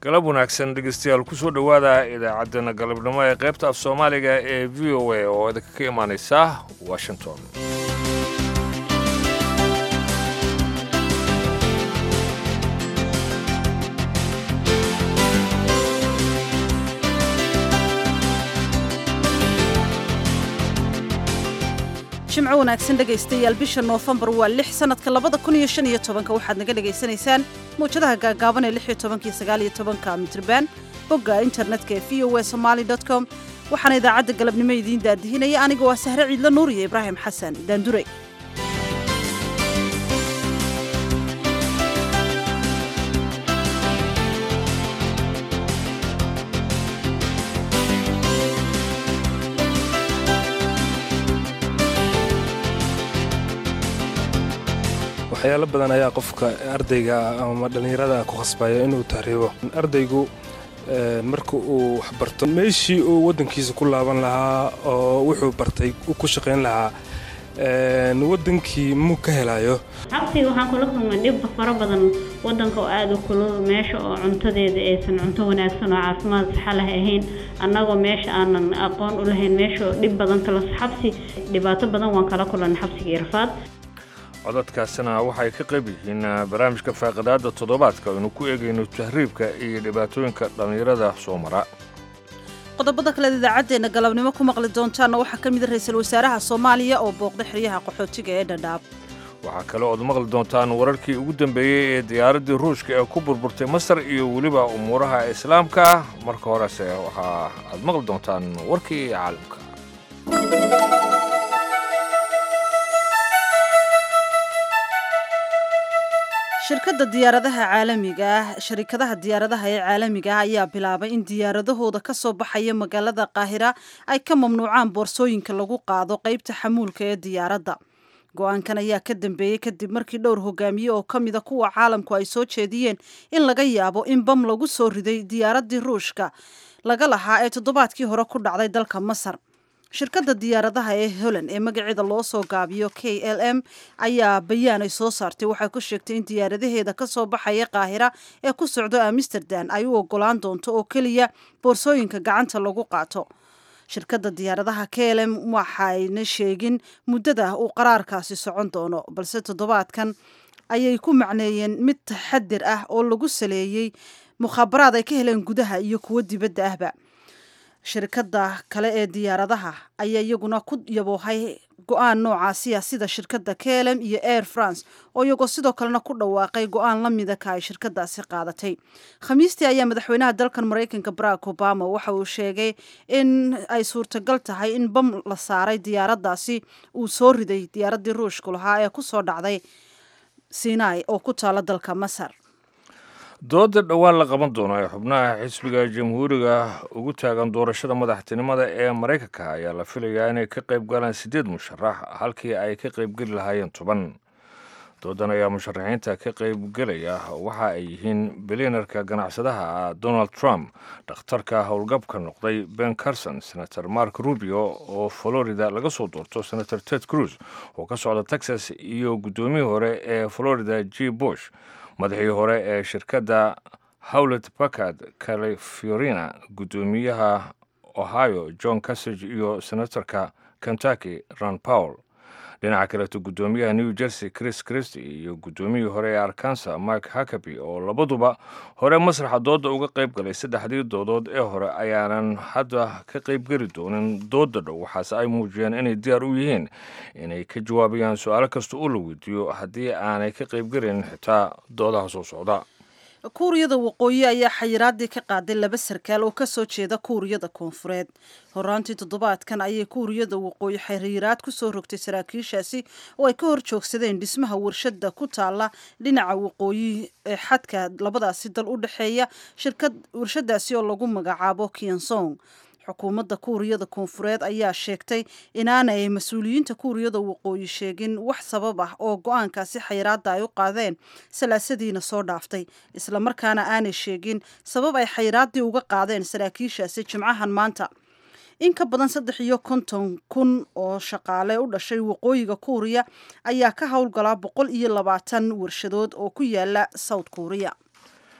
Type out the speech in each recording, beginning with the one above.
galab wanaagsan dhegeystayaal kusoo dhowaada idaacaddana galabnimo ee qaybta af soomaaliga ee v o a oo idinka ka imaanaysa washington jimco wanaagsan dhegaystayaal bisha noofembar waa lix sanadka labada kun iyo shan iyo tobanka waxaad naga dhagaysanaysaan mawjadaha gaagaaban ee lix iyo tobanka iyo sagaal iyo tobanka mitrban bogga internetka ee v o a somaali dot com waxaana idaacadda galabnimo idiin daadihinaya aniga waa sahre ciidlo nuur iyo ibraahim xasan daandure waxyaalo badan ayaa qofka ardayga ama dhallinyarada ku khasbaya inuu tahriibo ardaygu marka uu waxbarto meeshii uu waddankiisa ku laaban lahaa oo wuxuu bartay ku shaqayn lahaa waddankii muu ka helayo xabsiga waxaan kula kulmay dhib fara badan wadanka oo aada u kulul meesha oo cuntadeeda aysan cunto wanaagsan oo caafimaad saxa leh ahayn annagoo meesha aanan aqoon u lahayn meesha dhib badan kala xabsi dhibaato badan waan kala kulanay xabsiga irfaad codadkaasina waxay ka qayb yihiin barnaamijka faaqidaada toddobaadka aynu ku eegayno tahriibka iyo dhibaatooyinka dhallinyarada soo mara qodobada kaleed idaacaddeenna galabnimo ku maqli doontaanna waxaa ka mida ra-iisul wasaaraha soomaaliya oo booqday xeryaha qaxootiga ee dhadhaab waxaa kale ood maqli doontaan wararkii ugu dambeeyey ee diyaaraddii ruushka ee ku burburtay masar iyo weliba umuuraha islaamka marka horese waxa aad maqli doontaan warkii caalamka shirkadda diyaaradaha caalamiga ah sharikadaha diyaaradaha ee caalamiga ah ayaa bilaabay in diyaaradahooda ka soo baxaya magaalada qaahira ay ka mamnuucaan boorsooyinka lagu qaado qaybta xamuulka ee diyaaradda go-aankan ayaa ka dambeeyey kadib markii dhowr hogaamiye oo ka mida kuwa caalamku ay soo jeediyeen in laga yaabo in bam lagu soo riday diyaaraddii ruushka laga lahaa ee toddobaadkii hore ku dhacday dalka masar shirkadda diyaaradaha ee holland ee magaceeda loo soo gaabiyo k l m ayaa bayaan ay soo saartay waxay ku sheegtay in diyaaradaheeda ka soo baxaya qaahira ee ku socdo amsterdam ay u ogolaan doonto oo keliya boorsooyinka gacanta lagu qaato shirkadda diyaaradaha k l m waxayna sheegin muddada uu qaraarkaasi socon doono balse toddobaadkan ayay ku macneeyeen mid taxadir ah oo lagu saleeyey mukhaabaraad ay ka heleen gudaha iyo kuwo dibadda ahba shirkadda kale ee diyaaradaha ayaa iyaguna ku yaboohay go-aan noocaasiya sida shirkadda klm iyo air france oo iyagoo sidoo kalena ku dhawaaqay go-aan la mida ka ay shirkadaasi qaadatay khamiistii ayaa madaxweynaha dalkan maraykanka barack obama waxa uu sheegay in ay suurtagal tahay in bam la saaray diyaaraddaasi uu soo riday diyaaraddii ruushku lahaa ee kusoo dhacday sinai oo ku taala dalka masar dooda dhowaan la qaban doono ee xubnaha xisbiga jamhuuriga ugu taagan doorashada madaxtinimada ee maraykanka ayaa la filayaa inay ka qayb galaan siddeed musharax halkii ay ka qaybgeli lahaayeen toban doodan ayaa musharaxiinta ka qaybgelaya waxa ay yihiin bilyanarka ganacsadaha donald trump dhakhtarka howlgabka noqday ben carson senator mark rubio oo florida laga soo doorto senator ted cruz oo ka socda texas iyo guddoomiyii hore ee florida g bush madaxii hore ee shirkadda howlet packard califorina guddoomiyaha ohio john cassage iyo senatorka kentucky ron powell dhinaca kaleeto guddoomiyaha new jersey chris christy iyo guddoomiyii hore ee arkansa mike hakaby oo labaduba hore masraxa dooda uga qayb galay saddexdii doodood ee hore ayaanan hadda ka qaybgeli doonin dooda dhow waxaase ay muujiyeen inay diyaar u yihiin inay ka jawaabayaan su-aalo kasta oo la weydiiyo haddii aanay ka qaybgelin xitaa doodaha soo socda kuuriyada waqooyi ayaa xayiraadii ka qaaday laba sarkaal oo kasoo jeeda kuuriyada koonfureed horaantii toddobaadkan ayay kuuriyada waqooyi xiriiraad kusoo rogtay saraakiishaasi oo ay ka hor joogsadeen dhismaha warshada ku taala dhinaca waqooyi ee xadka labadaasi dal u dhexeeya shirkad warshadaasi oo lagu magacaabo kiansong xukuumadda kuuriyada koonfureed ayaa sheegtay inaanay mas-uuliyiinta kuuriyada waqooyi sheegin wax sabab ah oo go-aankaasi xayiraadda ay u qaadeen salaasadiina soo dhaaftay islamarkaana aanay sheegin sabab ay xayiraaddii uga qaadeen saraakiishaasi jimcahan maanta in ka badan saddex iyo konton kun oo shaqaale u dhashay waqooyiga kuuriya ayaa ka howlgalaa boqol iyo labaatan warshadood oo ku yaala south kuuriya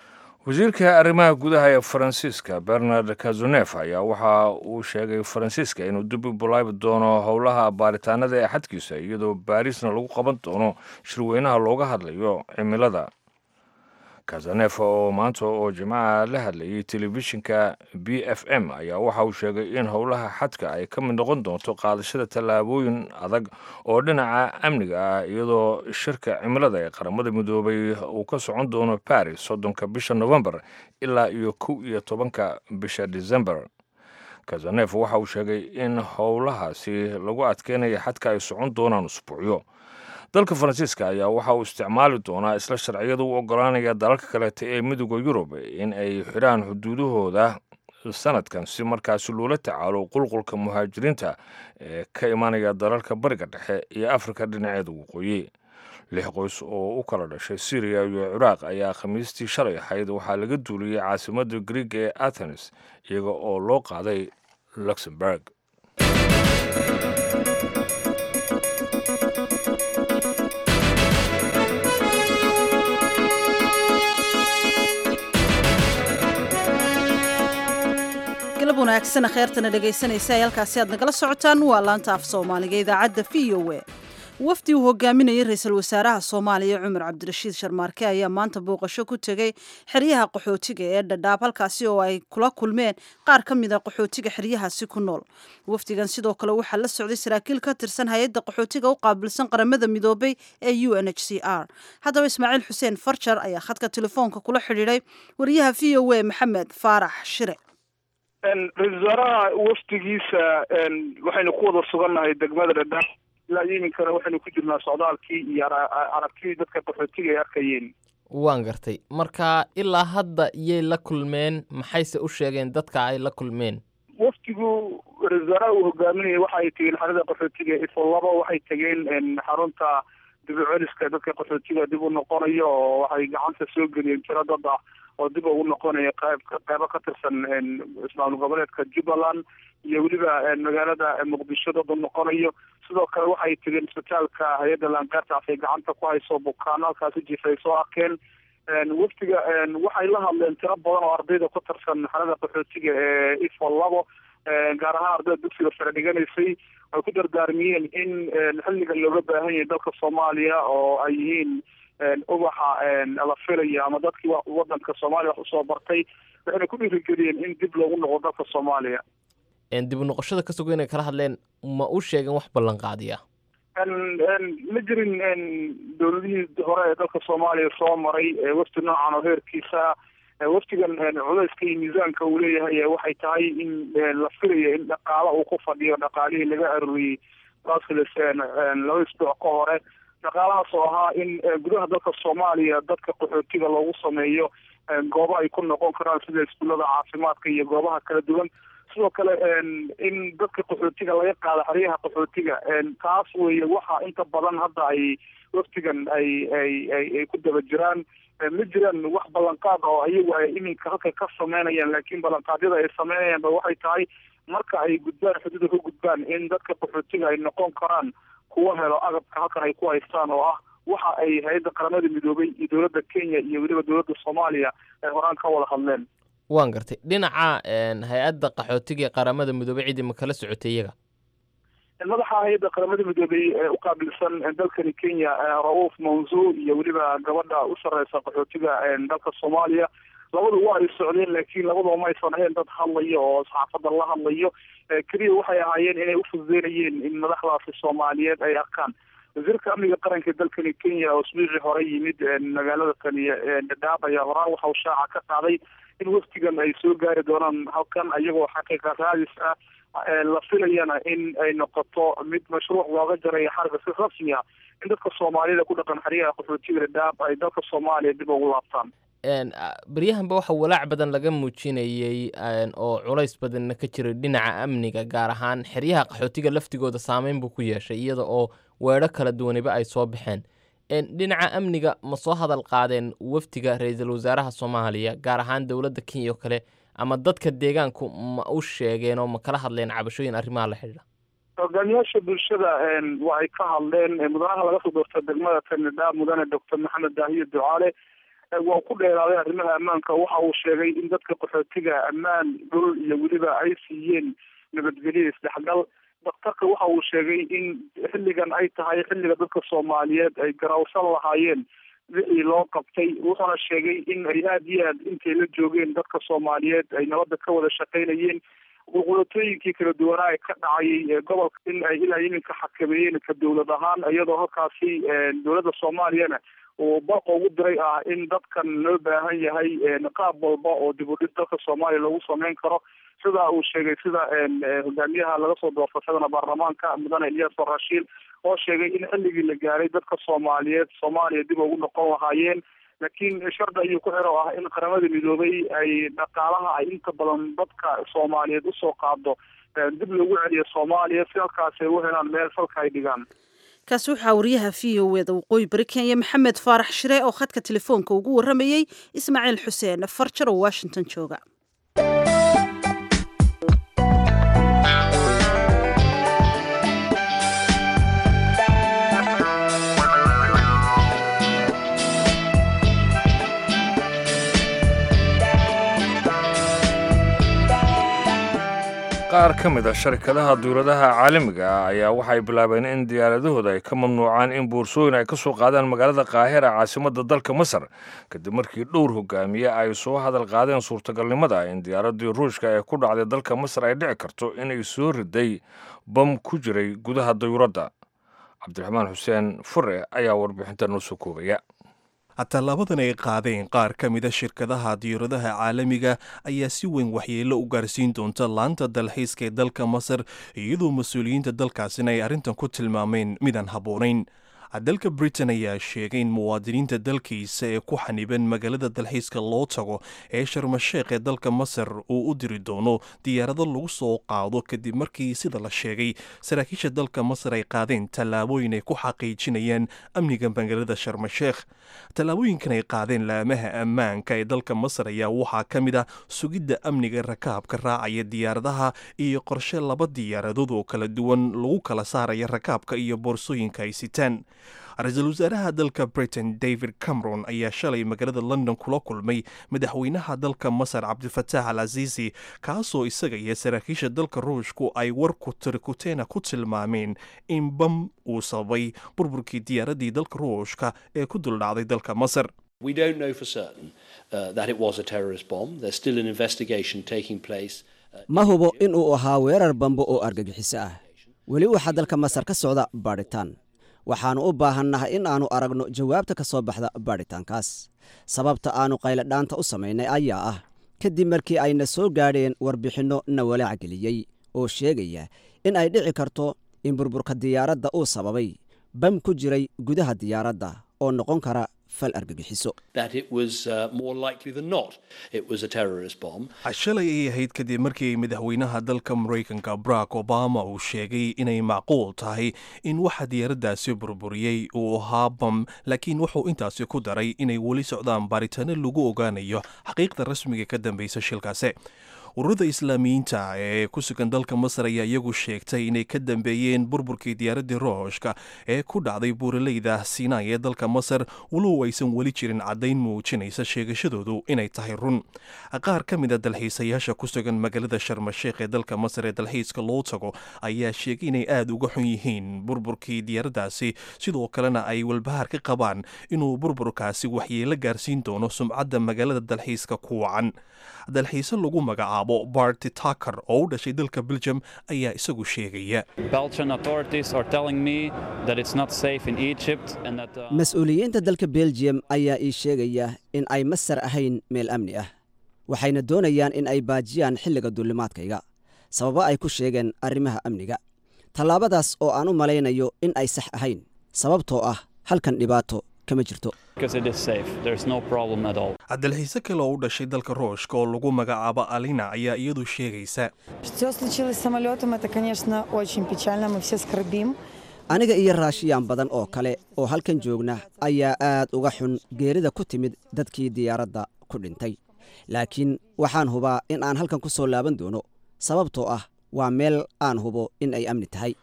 wasiirka arrimaha gudaha ee faransiiska bernard kazunef ayaa waxa uu sheegay faransiiska inuu dib u bilaabi doono howlaha baaritaanada ee xadkiisa iyadoo baariisna lagu qaban doono shirweynaha looga hadlayo cimilada kazanef oo maanta oo jimcaha la hadlayay telefishinka b f m ayaa waxa uu sheegay in howlaha xadka ay ka mid noqon doonto qaadashada tallaabooyin adag oo dhinaca amniga ah iyadoo shirka cimilada ee qaramada midoobay uu ka socon doono baris soddonka bisha novembar ilaa iyo kow iyo tobanka bisha december kazanef waxa uu sheegay in howlahaasi lagu adkeynaya xadka ay socon doonaan usbuucyo dalka faransiiska ayaa waxa uu isticmaali doonaa isla sharciyada u ogolaanaya dalalka kaleeta ee midooda yurub in ay xidhaan xuduudahooda sanadkan si markaasi loola tacaalo qulqulka muhaajiriinta ee ka imanaya dalalka bariga dhexe iyo afrika dhinaceeda waqooyi lix qoys oo u kala dhashay syriya iyo ciraaq ayaa khamiistii shalay ahayd waxaa laga duuliyey caasimadda grieg ee athenes iyaga oo loo qaaday luxemburg galab wanaagsan kheertana dhegaysanaysa ay halkaasi aad nagala socotaan waa laanta af soomaaliga idaacadda v o a wafdi uu hogaaminayay ra-iisul wasaaraha soomaaliya cumar cabdirashiid sharmaarke ayaa maanta booqasho ku tegey xeryaha qaxootiga ee dhadhaab halkaasi oo ay kula kulmeen qaar ka mid a qaxootiga xeryahaasi ku nool wafdigan sidoo kale waxaa la socday saraakiil ka tirsan hay-adda qaxootiga u qaabilsan qaramada midoobay ee u n h c r haddaba ismaaciil xuseen farjar ayaa khadka telefoonka kula xidhiidhay wariyaha v o a maxamed faarax shire ra-isul wasaaraha wafdigiisa waxaynu ku wada sugannahay degmada dhadhaab ilaa iminkana waxaynu ku jirnaa socdaalkii iyo aragtidii dadka qaxootiga ay arkayeen waan gartay marka ilaa hadda iyay la kulmeen maxayse u sheegeen dadka ay la kulmeen wafdigu ra-isul wasaaraha uu hogaaminayay waxa ay tegeen xarada qaxootiga ifo labo waxay tegeen xarunta dib u celiska dadka qaxootiga dib u noqonayo oo waxay gacanta soo geliyeen tiro dad ah oo dib ugu noqonaya qayb qaybo ka tirsan ismaamul goboleedka jubbaland iyo weliba magaalada muqdisho dad u noqonayo sidoo kale waxay tegeen isbitaalka hay-adda laangaartaas ay gacanta ku hayso bukaano halkaasi jifa ay soo arkeen wafdiga waxay la hadleen tiro badan oo ardayda ku tirsan xalada qaxootiga ee ifo labo gaar ahaan ardayda dugsiga sare dhiganaysay ay ku dardaarmiyeen in xilligan looga baahan yahay dalka soomaaliya oo ay yihiin ubaxa la filaya ama dadkii wadanka soomaaliya wax usoo bartay waxayna ku dhiirigeliyeen in dib loogu noqdo dalka soomaaliya dib u noqoshada ka sugo inay kala hadleen ma u sheegeen wax ballanqaadiya ma jirin dowladihii hore ee dalka soomaaliya soo maray wafdi noocan oo heerkiisa wafdigan codeyska iyo miisaanka uu leeyahay waxay tahay in la filayo in dhaqaala uu ku fadhiyo dhaqaalihii laga arooriyey brussels laba isbuuc ka hore dhaqaalahaas oo ahaa in gudaha dalka soomaaliya dadka qaxootiga loogu sameeyo goobo ay ku noqon karaan sida iskuullada caafimaadka iyo goobaha kala duwan sidoo kale in dadka qaxootiga laga qaado xeryaha qaxootiga taas weeye waxa inta badan hadda ay waftigan ay ay ay ay ku daba jiraan ma jiraan wax ballanqaad oo iyagu ay iminka halkay ka sameynayaan laakiin ballanqaadyada ay sameynayaan ba waxay tahay marka ay gudbaan xuduuda ka gudbaan in dadka qaxootiga ay noqon karaan kuwa helo agabka halkan ay ku haystaan oo ah waxa ay hay-adda qaramada midoobay iyo dowladda kenya iyo weliba dowladda soomaaliya ay horaan ka wada hadleen waan gartay dhinaca hay-adda qaxootiga ee qaramada midoobey cidii ma kala socotay iyaga madaxa hay-adda qaramada midoobey ee u qaabilsan dalkani kenya ra-uuf manzu iyo weliba gabadha u sareysa qaxootiga dalka soomaaliya labadu waa ay socdeen laakiin labadaba ma aysan ahayn dad hadlayo oo saxaafadda la hadlayo keliya waxay ahaayeen inay ufududeynayeen in madaxdaasi soomaaliyeed ay arkaan wasiirka amniga qaranka dalkani kenya oo isbuucii hore yimid magaalada tani dhadhaab ayaa horaan waxa uu shaaca ka qaaday in waftigan ay soo gaari doonaan halkan iyagoo xaqiiqa raadis ah la filayana in ay noqoto mid mashruuc looga jarayo xarga si rasmi ah in dadka soomaalida ku dhaqan xeryaha qaxootiga dhadhaab ay dalka soomaaliya dib ugu laabtaan beryahanba waxa walaac badan laga muujinayey oo culays badanna ka jiray dhinaca amniga gaar ahaan xeryaha qaxootiga laftigooda saameyn buu ku yeeshay iyada oo weedho kala duwaniba ay soo baxeen dhinaca amniga ma soo hadal qaadeen wafdiga ra-iisul wasaaraha soomaaliya gaar ahaan dowladda kenya oo kale ama dadka deegaanku ma u sheegeen oo ma kala hadleen cabashooyin arrimaha la xidhiidha hogaamiyaasha bulshada waa ay ka hadleen mudanaha laga soo doorta degmada tanidhaab mudane doctor maxamed daahiye ducaale waa ku dheeraaday arrimaha ammaanka waxa uu sheegay in dadka qaxootiga ammaan dhul iyo weliba ay siiyeen nabadgelyo isdhexgal daktarka waxa uu sheegay in xilligan ay tahay xilliga dadka soomaaliyeed ay garawsan lahaayeen wixii loo qabtay wuxuuna sheegay in ay aada iyo aad intay la joogeen dadka soomaaliyeed ay nabadda ka wada shaqaynayeen qulqulatooyinkii kala duwanaa ee ka dhacayay gobolka in ay ilaa iminka xakameeyeen ka dowlad ahaan iyadoo halkaasi dowladda soomaaliyana uu barqa ugu diray ah in dadkan loo baahan yahay qaab walba oo dib u dhis dalka soomaaliya lagu sameyn karo sida uu sheegay sida hogaamiyaha laga soo doortashadana baarlamaanka mudane ilyas rashiil oo sheegay in xilligii la gaaray dadka soomaaliyeed soomaaliya dib ugu noqon lahaayeen laakiin shardi ayuu ku xiro ah in qaramada midoobay ay dhaqaalaha ay inta badan dadka soomaaliyeed usoo qaado dib loogu celiyo soomaaliya si halkaas ay u helaan meel falka ay dhigaan kaasi waxaa wariyaha v o eda waqooyi bari kenya maxamed faarax shire oo khadka telefoonka ugu warramayey ismaaciil xuseen farjar oo washington jooga qaar ka mid a sharikadaha duuladaha caalamiga ah ayaa waxay bilaabeen in diyaaradahooda ay ka mamnuucaan in boorsooyin ay ka soo qaadaan magaalada qaahira caasimadda dalka masar kadib markii dhowr hogaamiye ay soo hadal qaadeen suurtagalnimada in diyaaraddii ruushka ee ku dhacday dalka masar ay dhici karto inay soo riday bam ku jiray gudaha dayuuradda cabdiraxmaan xuseen fure ayaa warbixinta noo soo koobaya tallaabadan ay qaadeen qaar ka mida shirkadaha diyaaradaha caalamiga ayaa si weyn waxyeello u gaarsiin doonta laanta dalxiiska ee dalka masar iyadoo mas-uuliyiinta dalkaasina ay arrintan ku tilmaameen midaan habboonayn dalka britain ayaa sheegay in muwaadiniinta dalkiisa ee ku xaniban magaalada dalxiiska loo tago ee sharmasheekh ee dalka masar uu u diri doono diyaarado lagu soo qaado kadib markii sida la sheegay saraakiisha dalka masar ay qaadeen tallaabooyin ay ku xaqiijinayaan amniga magaalada sharmasheekh tallaabooyinkan ay qaadeen laamaha ammaanka ee dalka masar ayaa waxaa ka mid ah sugidda amniga rakaabka raacaya diyaaradaha iyo qorshe laba diyaaradood oo kala duwan lagu kala saaraya rakaabka iyo boorsooyinka ay sitaan ra-iisul wasaaraha dalka britain david cameron ayaa shalay magaalada london kula kulmay madaxweynaha dalka masar cabdifataax al casiisi kaasoo isaga iyo saraakiisha dalka ruushku ay warku tirikuteena ku tilmaameen in bam uu sababay burburkii diyaaraddii dalka ruushka ee ku duldhacday dalka masar We don't know for certain uh, that it was a terrorist bomb. There's still an investigation taking place. ma hubo in uu ahaa weerar bambo oo argagixiso ah weli waxaa dalka masar ka socda baadhitaan waxaannu u baahannahay in aannu aragno jawaabta ka soo baxda baadhitaankaas sababta aannu qayladhaanta u samaynay ayaa ah kadib markii ayna soo gaadheen warbixinno na walaac geliyey oo sheegaya in ay dhici karto in burburka diyaaradda uu sababay bam ku jiray gudaha diyaaradda oo noqon kara fal argagixiso That it was uh, more likely than not it was a terrorist bomb. shalay ay ahayd kadib markii madaxweynaha dalka maraykanka barack obama uu sheegay inay macquul tahay in waxa diyaaraddaasi burburiyey uu ahaa bam laakiin wuxuu intaasi ku daray inay weli socdaan baaritaano lagu ogaanayo xaqiiqda rasmiga ka dambeysa shilkaasi ururada islaamiyiinta ee ku sugan dalka masar ayaa iyagu sheegtay inay ka dambeeyeen burburkii diyaaraddii rooshka ee ku dhacday buuraleyda sinai ee dalka masar walow aysan weli jirin caddayn muujinaysa sheegashadoodu inay tahay run qaar ka mida dalxiisayaasha ku sugan magaalada sharmasheekh ee dalka masar ee dalxiiska loo tago ayaa sheegay inay aada uga xun yihiin burburkii diyaaraddaasi sidoo kalena ay walbahaar ka qabaan inuu burburkaasi waxyeelo gaarsiin doono sumcadda magaalada dalxiiska ku wacan dalxiise lagu magacaabo barty taker oo u dhashay dalka belgium ayaa isagu sheegaya Belgian authorities are telling me that it's not safe in Egypt and that uh, mas-uuliyiinta dalka belgium ayaa ii sheegaya in ay masar ahayn meel amni ah waxayna doonayaan in ay baajiyaan xilliga duulimaadkayga sababo ay ku sheegeen arrimaha amniga tallaabadaas oo aan u malaynayo in ay sax ahayn sababtoo ah halkan dhibaato kama jirto because it is safe. There's no problem at all. dalxiise kale oo u dhashay dalka ruushka oo lagu magacaabo alina ayaa iyadu sheegaysa Что случилось с самолетом, это, конечно, очень печально, мы все скорбим. aniga iyo raashiyaan badan oo kale oo halkan joogna ayaa aad uga xun geerida ku timid dadkii diyaaradda ku dhintay laakiin waxaan hubaa in aan halkan ku soo laaban doono sababtoo ah waa meel aan hubo in ay amni tahay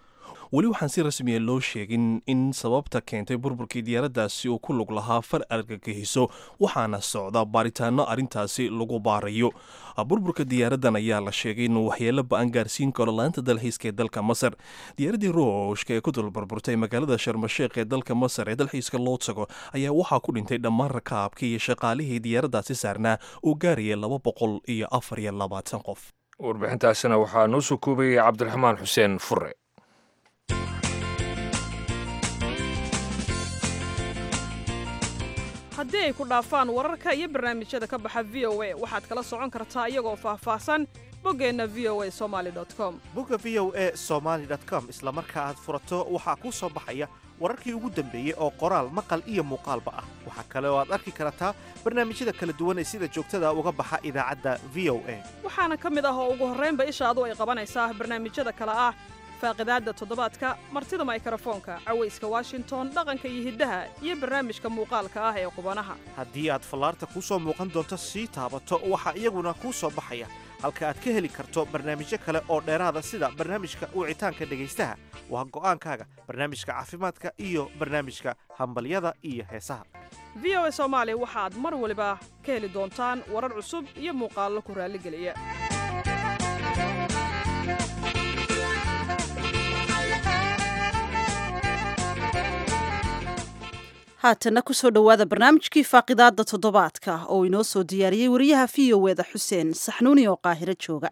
weli waxaan si rasmiya loo sheegin in sababta keentay burburkii diyaaraddaasi uu ku lug lahaa far argagixiso waxaana socda baaritaano arrintaasi lagu baarayo burburka diyaaraddan ayaa la sheegay inuu waxyeelo ba-an gaarsiin karo laanta dalxiiska ee dalka masar diyaaraddii ruushka ee ku dul burburtay magaalada sharmasheekh ee dalka masar ee dalxiiska loo tago ayaa waxaa ku dhintay dhammaan rakaabkii iyo shaqaalihii diyaaraddaasi saarnaa oo gaaraya laba boqol iyo afar iyo labaatan qof warbixintaasina waxaa noo soo koobayay cabdiraxmaan xuseen fure haddii ay ku dhaafaan wararka iyo barnaamijyada ka baxa v o a waxaad kala socon kartaa iyagoo faahfaahsan boggeenna v o a somali com bogga v o a somaali com isla marka aad furato waxaa kuu soo baxaya wararkii ugu dambeeyey oo qoraal maqal iyo muuqaalba ah waxaa kale oo aad arki kartaa barnaamijyada kala duwan ee sida joogtada uga baxa idaacadda v o a waxaana ka mid ah oo ugu horraynba ishaadu ay qabanaysaa barnaamijyada kale ah faaqidaadda toddobaadka martida maykarafoonka cawayska washington dhaqanka iyo hiddaha iyo barnaamijka muuqaalka ah ee qubanaha haddii aad fallaarta kuu soo muuqan doonto sii taabato waxaa iyaguna kuu soo baxaya halka aad ka heli karto barnaamijyo kale oo dheeraada sida barnaamijka wicitaanka dhegaystaha waa go'aankaaga barnaamijka caafimaadka iyo barnaamijka hambalyada iyo heesaha v o a soomaali waxaad mar waliba ka heli doontaan warar cusub iyo muuqaallo ku raalligeliya haatanna kusoo dhowaada barnaamijkii faaqidaadda toddobaadka oo inoo soo diyaariyey wariyaha v o eda xuseen saxnuuni oo qaahiro jooga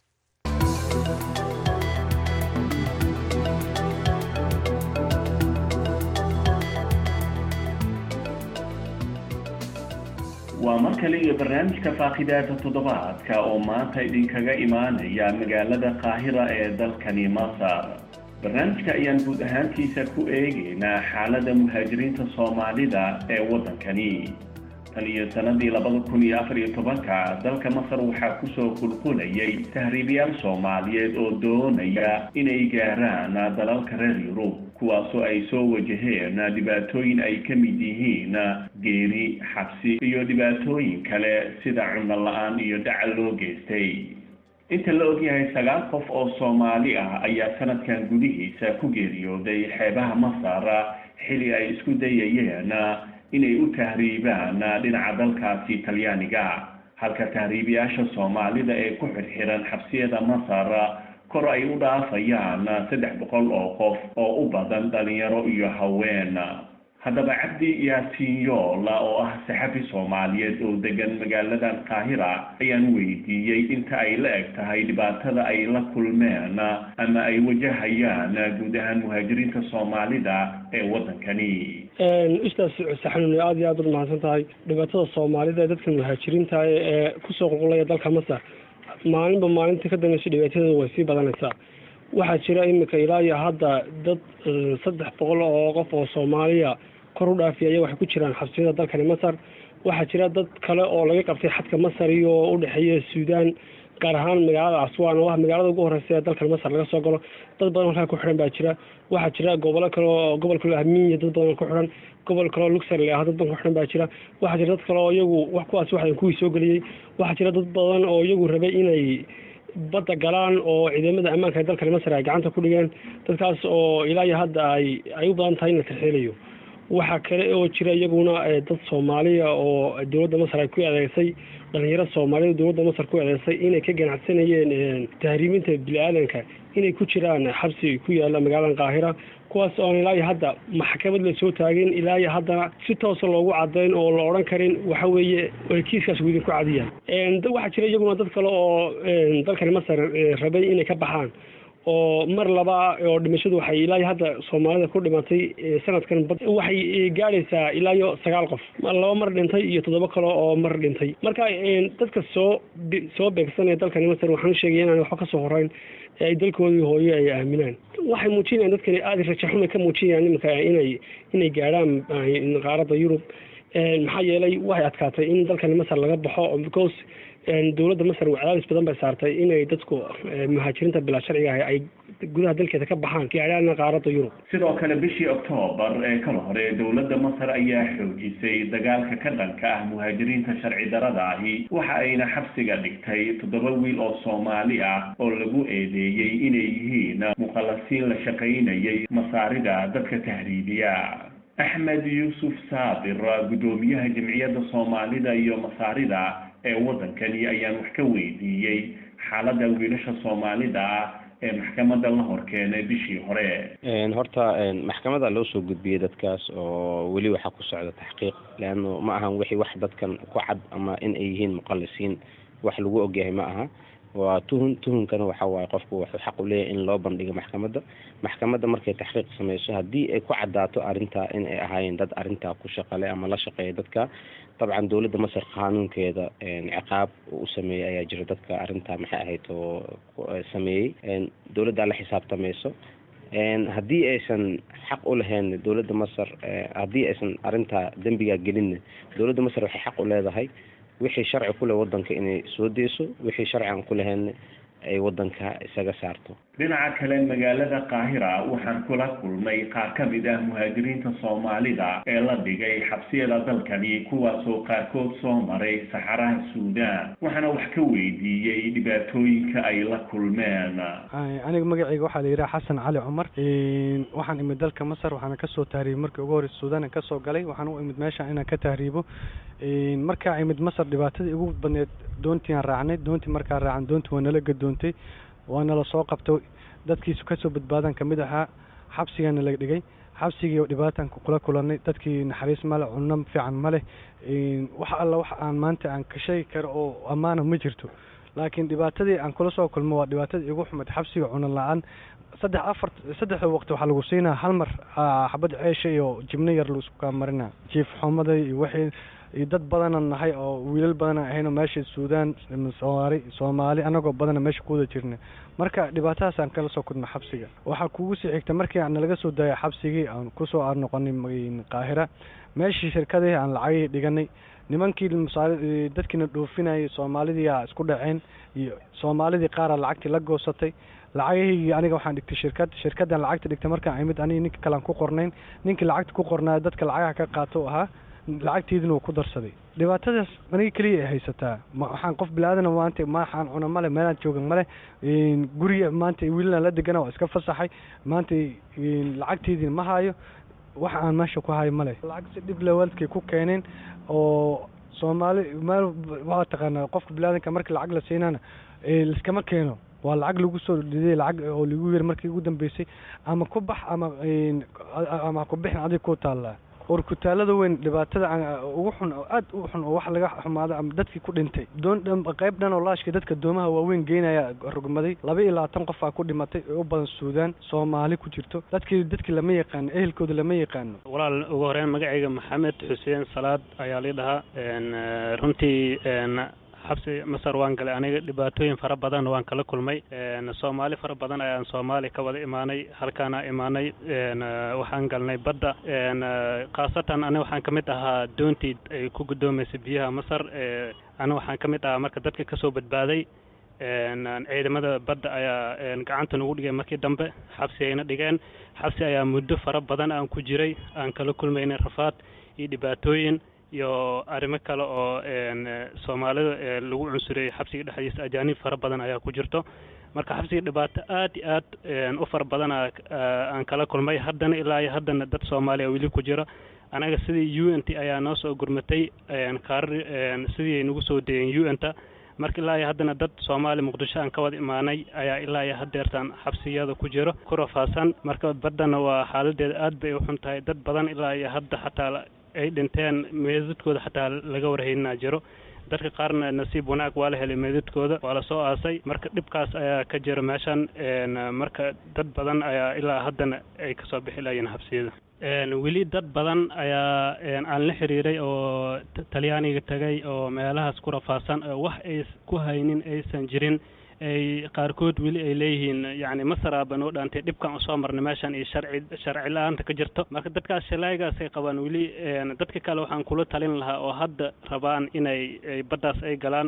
waa mar kale iyo barnaamijka faaqidaada toddobaadka oo maanta idinkaga imaanaya magaalada qaahira ee dalkani masar barnaamijka ayaan guud ahaantiisa ku eegaynaa xaaladda muhaajiriinta soomaalida ee waddankani tan iyo sanadii labada kun iyo afar iyo tobanka dalka masar waxaa kusoo qulqulayay tahriibayaal soomaaliyeed oo doonaya inay gaaraan dalalka reer yurub kuwaasoo ay soo wajaheen dhibaatooyin ay ka mid yihiin geeri xabsi iyo dhibaatooyin kale sida cunno la-aan iyo dhacal loo geystay inta la ogyahay sagaal qof oo soomaali ah ayaa sanadkan gudihiisa ku geeriyooday xeebaha masar xili ay isku dayayeen inay u tahriibaan dhinaca dalkaasi talyaaniga halka tahriibayaasha soomaalida ee ku xirxiran xabsiyada masar kor ay u dhaafayaan saddex boqol oo qof oo u badan dhalinyaro iyo haween haddaba cabdi yaasiin yoola oo ah saxafi soomaaliyeed oo degan magaaladan qaahira ayaan weydiiyey inta ay la eg tahay dhibaatada ay la kulmeen ama ay wajahayaan guud ahaan muhaajiriinta soomaalida ee waddankani ustaas saxanuuni aada iyo aada ud mahadsan tahay dhibaatada soomaalida ee dadka muhaajiriinta ee kusoo qulqulaya dalka masar maalinba maalinta ka dambaysa dhibaatadeeda way sii badanaysaa waxaa jira iminka ilaa iyo hadda dad saddex boqol oo qof oo soomaaliya kor u dhaafiyaya waxay ku jiraan xabsiyada dalkani masar waxaa jira dad kale oo laga qabtay xadka masar iyo u dhexeeya suudaan gaar ahaan magaalada aswaan oo ah magaalada ugu horeysa ee dalkan masar laga soo galo dad badan halkaa ku xidhan baa jira waxaa jira gobolo kale oo gobol kale ahminya dad badan ku xidhan gobol kale oo luxury ah dad badan ku xidhan baa jira waxaa jira dad kale oo iyagu wax kuwaas waxdan kuwii soo geliyey waxaa jira dad badan oo iyagu rabay inay badda galaan oo ciidamada ammaanka ee dalkani masar ay gacanta ku dhigeen dadkaas oo ilaa iyo hadda ay ay u badan tahay in la tarxielayo waxaa kale oo jira iyaguna dad soomaaliya oo dowladda masar ay ku eedeysay dhalinyaro soomaaliyed dowladda masar ku eedeysay inay ka ganacsanayeen tahriiminta bini-aadanka inay ku jiraan xabsi ku yaala magaaladan qaahira kuwaas oon ilaa iyo hadda maxkamad la soo taagin ilaa iyo haddana si toosa loogu cadayn oo la odhan karin waxa weeye kiiskaas uu idinku cadiyaan waxaa jira iyaguna dad kale oo dalkani masar rabay inay ka baxaan oo mar laba oo dhimashadu waxay ilaa iyo hadda soomaalida ku dhimatay sanadkan waxay gaadhaysaa ilaa iyo sagaal qof laba mar dhintay iyo toddoba kale oo mar dhintay marka dadka soo soo beegsanaya dalkani masar waxaan u sheegaya inaan waxba kasoo horeyn ay dalkoodii hooyo ay aaminaan waxay muujinayaan dadkani aada rajaxumay ka muujinayaan iminka inay inay gaadhaan qaaradda yurub maxaa yeelay waxay adkaatay in dalkani masar laga baxo because dowladda masar cadaadis badan bay saartay inay dadku muhaajiriinta bilaa sharciga ah ay gudaha dalkeeda ka baxaan kiicilaalna qaaradda yurub sidoo kale bishii oktoobar ee kala hore dowladda masar ayaa xoojisay dagaalka ka dhanka ah muhaajiriinta sharci darada ahi waxa ayna xabsiga dhigtay toddoba wiil oo soomaali ah oo lagu eedeeyey inay yihiin muqallasiin la shaqaynayay masaarida dadka tahriibiya axmed yuusuf saabir guddoomiyaha jamciyadda soomaalida iyo masaarida ee waddankani ayaan wax ka weydiiyey xaaladda wiilasha soomaalida ah ee maxkamadda la horkeenay bishii hore horta maxkamada loo soo gudbiyey dadkaas oo weli waxaa ku socda taxqiiq leanno ma ahan wixii wax dadkan ku cad ama in ay yihiin muqallisiin wax lagu ogyahay ma aha waa tuhun tuhunkana waxa waaye qofku wuxuu xaq u leeyahay in loo bandhigo maxkamadda maxkamadda markay taxqiiq sameyso haddii ay ku caddaato arrintaa in ay ahaayeen dad arrintaa ku shaqale ama la shaqeeya dadka dabcan dowladda masar qaanuunkeeda ciqaab u sameeyey ayaa jira dadka arrintaa maxay ahayd oo sameeyey dowladdaa la xisaabtamayso haddii aysan xaq u lahayn dowladda masar haddii aysan arrintaa dembigaa gelinna dowladda masar waxay xaq u leedahay wixii sharci ku leh waddanka inay soo deyso wixii sharci aan ku lahayn ay waddanka isaga saarto dhinaca kale magaalada qaahira waxaan kula kulmay qaar ka mid ah muhaajiriinta soomaalida ee la dhigay xabsiyada dalkani kuwaasoo qaarkood soo maray saxaraha suudaan waxaana wax ka weydiiyey dhibaatooyinka ay la kulmeen aniga magacayga waxaa la yidhaha xasan cali cumar waxaan imid dalka masar waxaana kasoo tahriibay markii ugu horeysa suudaan kasoo galay waxaan u imid meesha inaan ka tahriibo markaa imid masar dhibaatadii ugu badneed doontiiaan raacnay doontii markaa raacan doontii waa nala gadoontay waana la soo qabtay dadkiisu kasoo badbaadan kamid ahaa xabsigaana la dhigay xabsigii oo dhibaatan kula kulanay dadkii naxariis male cunno fiican ma leh wax alla wax aan maanta aan ka sheegi karo oo ammaana ma jirto laakiin dhibaatadii aan kula soo kulmo waa dhibaatadii igu xumayd xabsiga cuno la-aan saddex afar saddexda waqti waxaa lagu siinaa hal mar xabad ceesha iyo jibno yar laisku kaa marina jiif xumada iyo wixii iyo dad badana nahay oo wiilal badana ahayno meesha suudaan soomaali soomaali anagoo badana meesha kuwada jirna marka dhibaatadaasaan kala soo kudna xabsiga waxaa kugu sii xigta markii aan nalaga soo daayay xabsigii aan kusoo aan noqonay qaahira meeshii shirkadii aan lacagihii dhiganay nimankii masaari dadkiina dhoofinayay soomaalidiiaa isku dhaceen iyo soomaalidii qaaraa lacagtii la goosatay lacagahii aniga waxaan dhigtay shirkad shirkaddan lacagta dhigtay markaan imid aniga ninka kalean ku qornayn ninkii lacagta ku qornaa dadka lacagaha ka qaato ahaa lacagteedina wuu ku darsaday dhibaatadaas aniga keliya ay haysataa waxaan qof bilaadan maanta maxaan cuna male meelaan jooga male guriga maanta wiilaan la degana waa iska fasaxay maanta lacagteediina ma hayo wax aan meesha ku hayo male lacag si dhib lewaalkay ku keeneen oo soomaali meel waa taqaanaa qofka bilaadanka markii lacag la siinana liskama keeno waa lacag lagu soo dhidey lacag oo lagu yiri markii ugu dambeysay ama ku bax ama ama ku bixin adig ku taallaa urkutaalada weyn dhibaatada ugu xun oo aad u xun oo wax laga xumaado ama dadkii ku dhintay doon qayb dhan oo laashka dadka doomaha waaweyn geynaya rogmaday laba iyo labaatan qof aa ku dhimatay oo u badan suudaan soomaali ku jirto dadkii dadkii lama yaqaano ehelkooda lama yaqaano walaal ugu horeyn magacayga maxamed xuseen salaad ayaa lii dhahaa runtii xabsi masar waan galay aniga dhibaatooyin fara badan waan kala kulmay soomaali fara badan ayaan soomaali ka wada imaanay halkaana imaanay waxaan galnay badda khaasatan aniga waxaan ka mid ahaa doontii ay ku guddoomaysay biyaha masar aniga waxaan ka mid ahaa marka dadka kasoo badbaaday ciidamada badda ayaa gacanta nagu dhigay markii dambe xabsi ayna dhigeen xabsi ayaa muddo fara badan aan ku jiray aan kala kulmaynay rafaad iyo dhibaatooyin iyo arrimo kale oo soomaalida lagu cunsuriyey xabsiga dhexdiisa ajaanib fara badan ayaa ku jirto marka xabsiga dhibaato aad iyo aad u fara badan aan kala kulmay haddana ilaa iyo haddana dad soomaaliya weli ku jira anaga sidii u n t ayaa noo soo gurmatay kaarar sidii ay nagu soo dayeen u n ta marka ilaa iyo haddana dad soomaali muqdisho aan ka wada imaanay ayaa ilaa iyo hadeertaan xabsiyada ku jiro ku rafaasan marka baddana waa xaaladeeda aad bay u xun tahay dad badan ilaa iyo hadda xataa ay dhinteen meedadkooda xataa laga warhaynaa jiro dadka qaarna nasiib wanaag waa la helay meedadkooda waa lasoo aasay marka dhibkaas ayaa ka jira meeshan marka dad badan ayaa ilaa haddana ay kasoo bixi layiin xabsiyada weli dad badan ayaa aan la xiriiray oo talyaaniga tagay oo meelahaas ku rafaasan oo wax ay ku haynin aysan jirin ay qaarkood weli ay leeyihiin yacni masaraaba noo dhaantay dhibkan usoo marnay meeshan iyo sharci sharci la-aanta ka jirto marka dadkaas shalaaygaasay qabaan weli dadka kale waxaan kula talin lahaa oo hadda rabaan inay baddaas ay galaan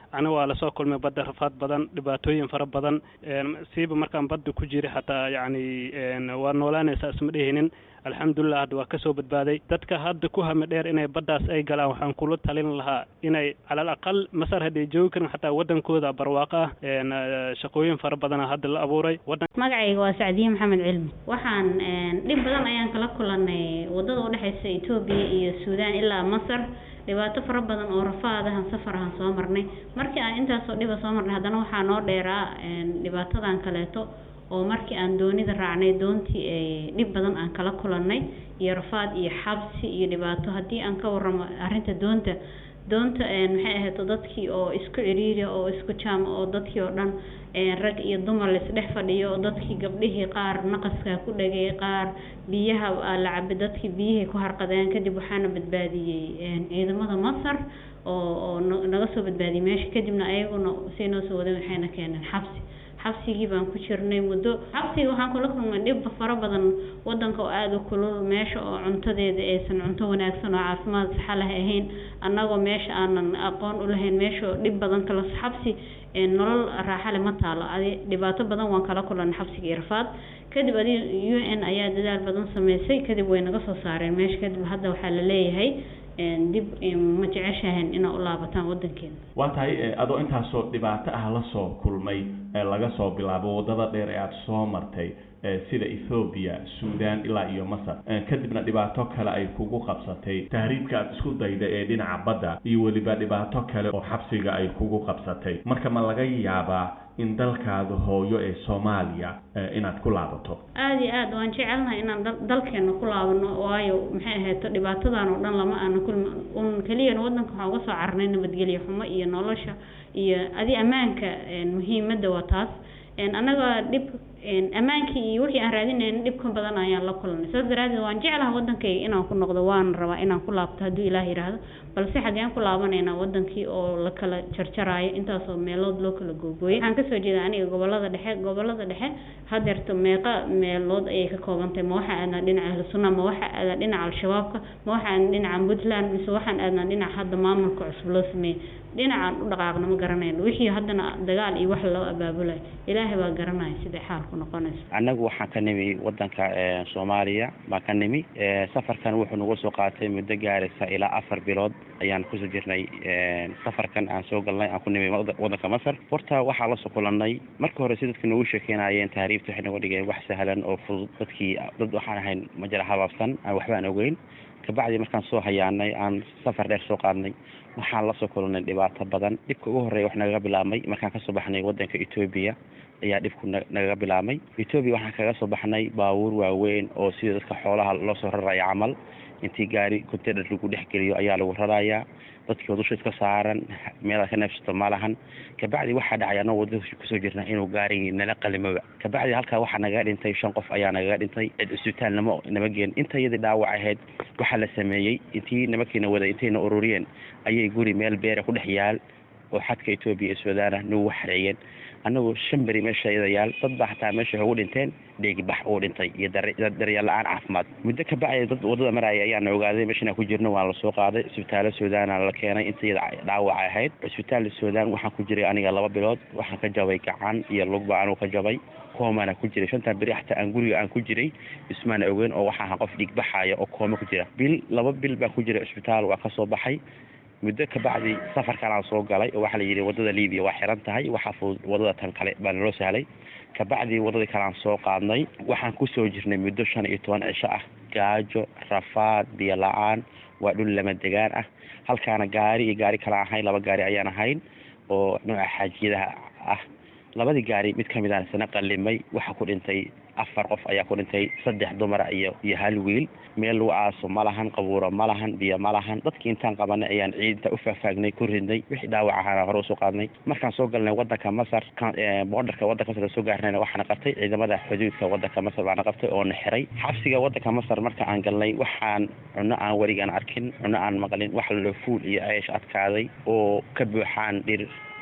aniga waa lasoo kulmay badda rafaad badan dhibaatooyin fara badan siiba markaan badda ku jiray xataa yacni waa noolaanaysaa isma dhehinin alxamdulilah hadda waa kasoo badbaaday dadka hadda ku hami dheer inay baddaas ay galaan waxaan kula talin lahaa inay calal aqal masar hadday joogi karin xataa wadankooda barwaaqo ah shaqooyin fara badana hadda la abuuray magacayga waa sacdiye maxamed cilmi waxaan dhib badan ayaan kala kulanay wadada udhexeysa etoobiya iyo suudaan ilaa masar dhibaato fara badan oo rafaadahan safar ahan soo marnay markii aan intaasoo dhiba soo marnay haddana waxaa noo dheeraa dhibaatadan kaleeto oo markii aan doonida raacnay doontii ay dhib badan aan kala kulannay iyo rafaad iyo xabsi iyo dhibaato haddii aan ka warramo arrinta doonta doonta maxay ahayd dadkii oo isku ciriiri oo isku jaama oo dadkii oo dhan rag iyo dumar laisdhex fadhiyo oo dadkii gabdhihii qaar naqaskaa ku dhagay qaar biyaha la cabay dadkii biyihii ku harqadeen kadib waxaana badbaadiyey ciidamada masar oo oo naga soo badbaadiyey meesha kadibna ayaguna say noo soo wadeen waxayna keeneen xabsi xabsigii baan ku jirnay muddo xabsiga waxaan kula kulmay dhib fara badan wadanka oo aada u kulul meesha oo cuntadeeda aysan cunto wanaagsan oo caafimaad saxa leh ahayn annagoo meesha aanan aqoon u lahayn meesha oo dhib badan kala xabsi nolol raaxa leh ma taalo adi dhibaato badan waan kala kulanay xabsiga iyo rafaad kadib adi u n ayaa dadaal badan sameysay kadib way naga soo saareen meesha kadib hadda waxaa la leeyahay dib ma jeceshahan inaa u laabataan wadankeena waa tahay adoo intaasoo dhibaato ah la soo kulmay laga soo bilaabo waddada dheer ee aada soo martay sida ethoobiya suudaan ilaa iyo masar kadibna dhibaato kale ay kugu qabsatay tahriibka aada isku dayda ee dhinaca badda iyo weliba dhibaato kale oo xabsiga ay kugu qabsatay marka ma laga yaabaa in dalkaada hooyo ee soomaaliya inaad ku laabato aada iyo aad waan jecelnahay inaan dalkeena ku laabano waayo maxay ahayd dhibaatadan oo dhan lama aana kulmi un keliyana wadanka waxaan uga soo carnay nabadgelyo xumo iyo nolosha iyo adi ammaanka muhiimadda waa taas annaga dhib ammaankii iyo wixii aan raadinayn dhib ka badan ayaan la kulanay saas daraadeed waan jeclaha wadankayga inaan ku noqdo waan rabaa inaan ku laabto hadduu ilaah yidhaahdo balse xageen ku laabanaynaa wadankii oo la kala jarjaraayo intaasoo meelood loo kala googooyay waxaan kasoo jeeda aniga gobolada dhexe gobolada dhexe hadeerto meeqa meelood ayay ka koobantahay ma waxaa aadnaa dhinaca ahlu sunna ma waxaa aadnaa dhinaca al-shabaabka ma waxaa aadnaa dhinaca puntland mise waxaan aadnaa dhinaca hadda maamulka cusub loo sameeyey dhinacaan u dhaqaaqna ma garanayno wixii haddana dagaal iyo wax loo abaabulayo ilaahay baa garanaya siday xaalku noqonayso annagu waxaan ka nimi wadanka soomaaliya baan ka nimi safarkan wuxuu nagu soo qaatay muddo gaaraysa ilaa afar bilood ayaan kusoo jirnay safarkan aan soo galnay aan ku nimi wadanka masar horta waxaa lasoo kulanay marka hore si dadka noogu sheekeynayeen tahriibta waxay noga dhigeen wax sahlan oo fudud dadkii dad waxaan ahayn majara habaabsan aan waxba aan ogeyn kabacdi markaan soo hayaanay aan safar dheer soo qaadnay waxaan lasoo kulanay dhibaato badan dhibka ugu horreeya wax nagaga bilaabmay markaan kasoo baxnay wadanka etoobiya ayaa dhibku nagaga bilaabmay etoobiya waxaan kaga soo baxnay baabuur waaweyn oo sida dadka xoolaha loo soo raraya camal intii gaari container lagu dhex geliyo ayaa lagu rarayaa dadkii dusha iska saaran meelaad ka neefsato ma lahan kabacdi waxaa dhacay anoo wadada kusoo jirna inuu gaarigii nala qalimoba kabacdi halkaa waxaa nagaga dhintay shan qof ayaa nagaga dhintay cid isbitaal nama nama geen inta iyadii dhaawac ahayd waxaa la sameeyey intii nimankiina wada intayna ururiyeen ayay guri meel beera ku dhex yaal oo xadka etoobiya iyo suudaana nagu xareeyeen annagoo shan beri meesha iyada yaal dad baa xataa meesha ugu dhinteen dheegibax uu dhintay iyo daryeel la-aan caafimaad muddo ka bacdi dad wadada maraya ayaana ogaaday meeshan ku jirno waa lasoo qaaday isbitaalo suudaana la keenay inta iyada dhaawac ahayd isbitaal suudaan waxaan ku jiray aniga laba bilood waxaan ka jabay gacan iyo lugba anuu ka jabay koomana ku jiray shantan beri xataa aan guriga aan ku jiray ismaana ogeyn oo waxaa ahaa qof dhiigbaxaya oo kooma ku jira bil laba bil baan ku jiray isbitaal waa kasoo baxay muddo kabacdi safarkanaan soo galay oo waxaa la yidhi wadada libiya waa xiran tahay waxaa fudud wadada tan kale baa naloo sahlay kabacdi wadadii kaleaan soo qaadnay waxaan kusoo jirnay muddo shan iyo toban cisho ah gaajo rafaad biyo la-aan waa dhul lama degaan ah halkaana gaari iyo gaari kale ahayn laba gaari ayaan ahayn oo nooca xaajiyadaha ah labadii gaari mid kamid aan isna qalimay waxaa ku dhintay afar qof ayaa ku dhintay saddex dumara iyo iyo hal wiil meel lagu aaso ma lahan qabuuro ma lahan biyo ma lahan dadkii intaan qabanay ayaan ciidinta u faahfaagnay ku ridnay wixii dhaawac ahaana hore usoo qaadnay markaan soo galnay wadanka masar boordarka wadanka masar soo gaarnayna waxaana qabtay ciidamada xuduudka wadanka masar baana qabtay oo na xiray xabsiga wadanka masar marka aan galnay waxaan cunno aan weligaan arkin cunno aan maqlin wax lalo fuul iyo ceesh adkaaday oo ka buuxaan dhir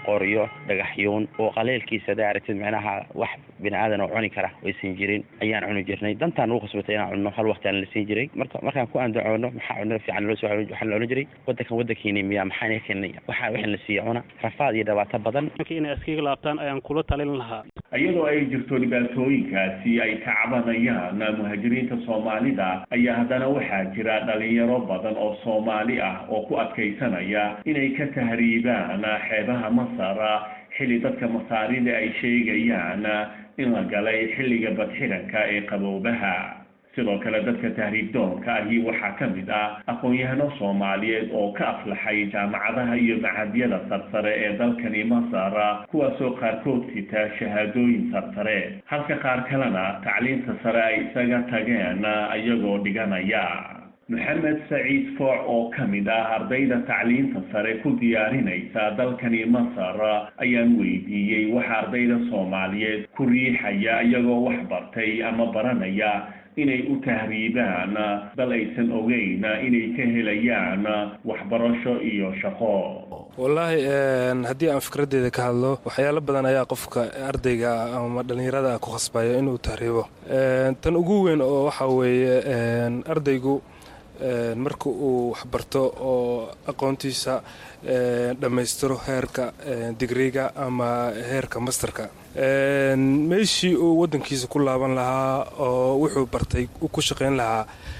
qoryo dhagaxyoon oo qaleelkiisa hadaa aragtid macnaha wax bini aadan oo cuni kara aysan jirin ayaan cuni jirnay dantaan ugu khasbatay inaan cunno hal waqti aan la siin jiray marka markaan ku andacoono maxaa cunno fiican loo soo waxaan la odhan jiray wadankan wadankiini miya maxaa naga keenay waxaa wixii la siiya cuna rafaad iyo dhibaato badan inay iskaga laabtaan ayaan kula talin lahaa iyadoo ay jirto dhibaatooyinkaasi ay ka cabanayaan muhaajiriinta soomaalida ayaa haddana waxaa jira dhalinyaro badan oo soomaali ah oo ku adkaysanaya inay ka tahriibaan xeebaha masar xilli dadka masaarida ay sheegayaan in la galay xilliga badxiranka ee qaboobaha sidoo kale dadka tahriib doonka ahi waxaa ka mid ah aqoon-yahano soomaaliyeed oo ka aflaxay jaamacadaha iyo macadyada sarsare ee dalkani masar kuwaasoo qaarkood sita shahaadooyin sarsare halka qaar kalena tacliinta sare ay isaga tageen iyagoo dhiganaya maxamed saciid fooc oo ka mid ah ardayda tacliinta sare ku diyaarinaysa dalkani masar ayaan weydiiyey waxa ardayda soomaaliyeed ku riixaya iyagoo wax bartay ama baranaya inay u tahriibaan dal aysan ogeyn inay ka helayaan waxbarasho iyo shaqo wallaahi haddii aan fikraddeeda ka hadlo waxyaalo badan ayaa qofka ardayga ama dhallinyarada ku khasbaya inuu tahriibo tan ugu weyn oo waxaa weeye ardaygu marka uu waxbarto oo aqoontiisa dhammaystiro heerka digriga ama heerka masterka meeshii uu waddankiisa ku laaban lahaa oo wuxuu bartay ku shaqayn lahaa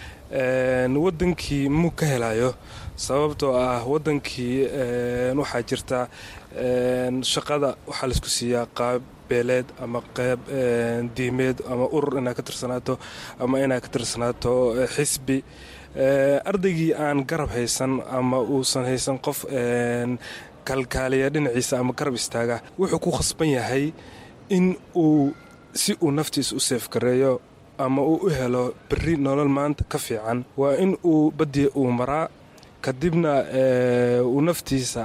waddankii muu ka helayo sababtoo ah waddankii waxaa jirta shaqada waxaa laisku siiyaa qaab beeleed ama qeyb diimeed ama urur inaad ka tirsanaato ama inaad ka tirsanaato xisbi ardaygii aan garab haysan ama uusan haysan qof kalkaaliya dhinaciisa ama garab istaaga wuxuu ku khasban yahay in uu si uu naftiisa u seefgareeyo ama uu u helo berri nolol maanta ka fiican waa in uu baddi uu maraa kadibna uu naftiisa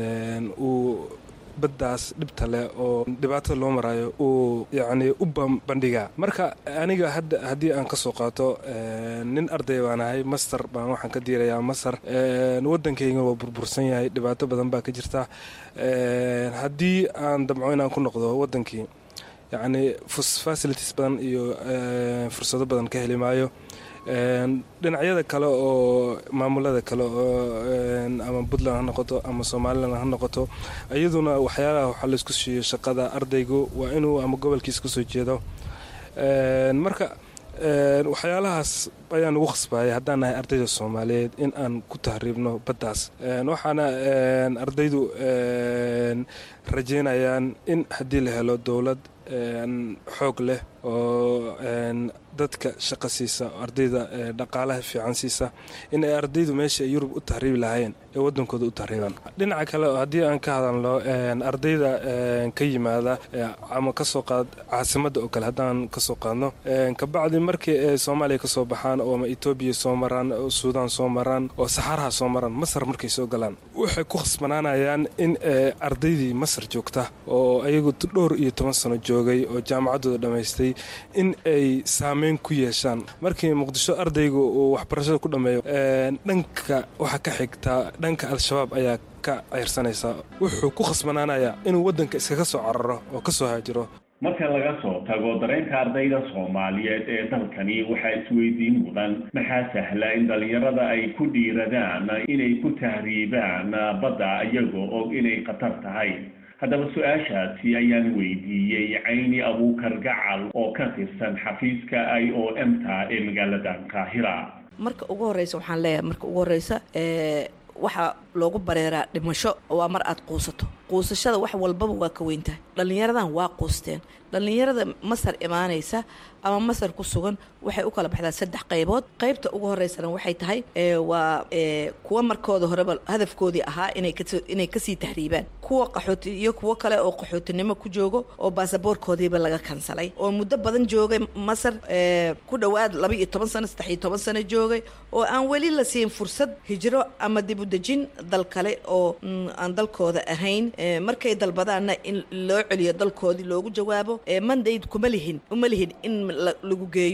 uu baddaas dhibta leh oo dhibaatada loo maraayo uu yacnii u bandhigaa marka aniga hadda haddii aan ka soo qaato nin arday baan ahay master baan waxaan ka diirayaa masar waddankayga waa burbursan yahay dhibaato badan baa ka jirta haddii aan damco inaan ku noqdo waddankii yacnii facilities badan iyo fursado badan ka heli maayo dhinacyada kale oo maamulada kale oo ama puntland ha noqoto ama somalilan ha noqoto iyaduna waxyaalaha waxaa laisku siiyo shaqada ardaygu waa inuu ama gobolkiisa kasoo jeedo marka waxyaalahaas ayaan ugu khasbayay haddaan nahay ardayda soomaaliyeed in aan ku tahriibno baddaas waxaana ardaydu rajeynayaan in haddii la helo dowlad xoog leh oo dadka shaqo siisa ardayda dhaqaalaha fiican siisa in ay ardaydu meesha yurub u tahriibi lahaayeen ee waddankooda u tahriibaan dhinaca kale haddii aan ka hadalno ardayda ka yimaada ama kasoo qaad caasimadda oo kale haddaan kasoo qaadno kabacdi markii ay soomaaliya kasoo baxaan oo ama etoobiya soo maraan oo suudaan soo maraan oo saxaaraha soo maraan masar markay soo galaan waxay ku khasbanaanayaan in ardaydii masar joogta oo ayagu dhowr iyo toban sano joogay oo jaamacaddooda dhammaystay in ay saameyn ku yeeshaan markii muqdisho ardaygu uu waxbarashada ku dhammeeyo dhanka waxaa ka xigtaa dhanka al-shabaab ayaa ka ceyrsanaysaa wuxuu ku khasbanaanayaa inuu waddanka iskaga soo cararo oo ka soo haajiro marka laga soo tago dareenka ardayda soomaaliyeed ee dalkani waxaa isweydiin mudan maxaa sahla in dhallinyarada ay ku dhiiradaan inay ku tahriibaan badda iyagoo og inay khatar tahay haddaba su-aashaasi ayaan weydiiyey cayni abuukar gacal oo ka tirsan xafiiska i o m ta ee magaalada qaahira marka ugu horeysa waxaan leeyahay marka ugu horeysa waxaa loogu bareeraa dhimasho waa mar aad quusato quusashada wax walbaba waa ka weyntahay dhallinyaradan waa quusteen dhallinyarada masar imaanaysa ama masar ku sugan waxay u kala baxdaa saddex qaybood qaybta ugu horeysana waxay tahay waa kuwa markooda horeba hadafkoodii ahaa inay kasii tahriibaan kuwa qaxooti iyo kuwo kale oo qaxootinimo ku joogo oo baasaboorkoodiiba laga kansalay oo muddo badan joogay masar ku dhowaad laba iyo toban sano saddex iyo toban sano joogay oo aan weli la siin fursad hijro ama dib u dejin dal kale oo aan dalkooda ahayn markay dalbadaanna in loo celiyo dalkoodii loogu jawaabo mandayd kuma lihin uma lihin in lagu geeyo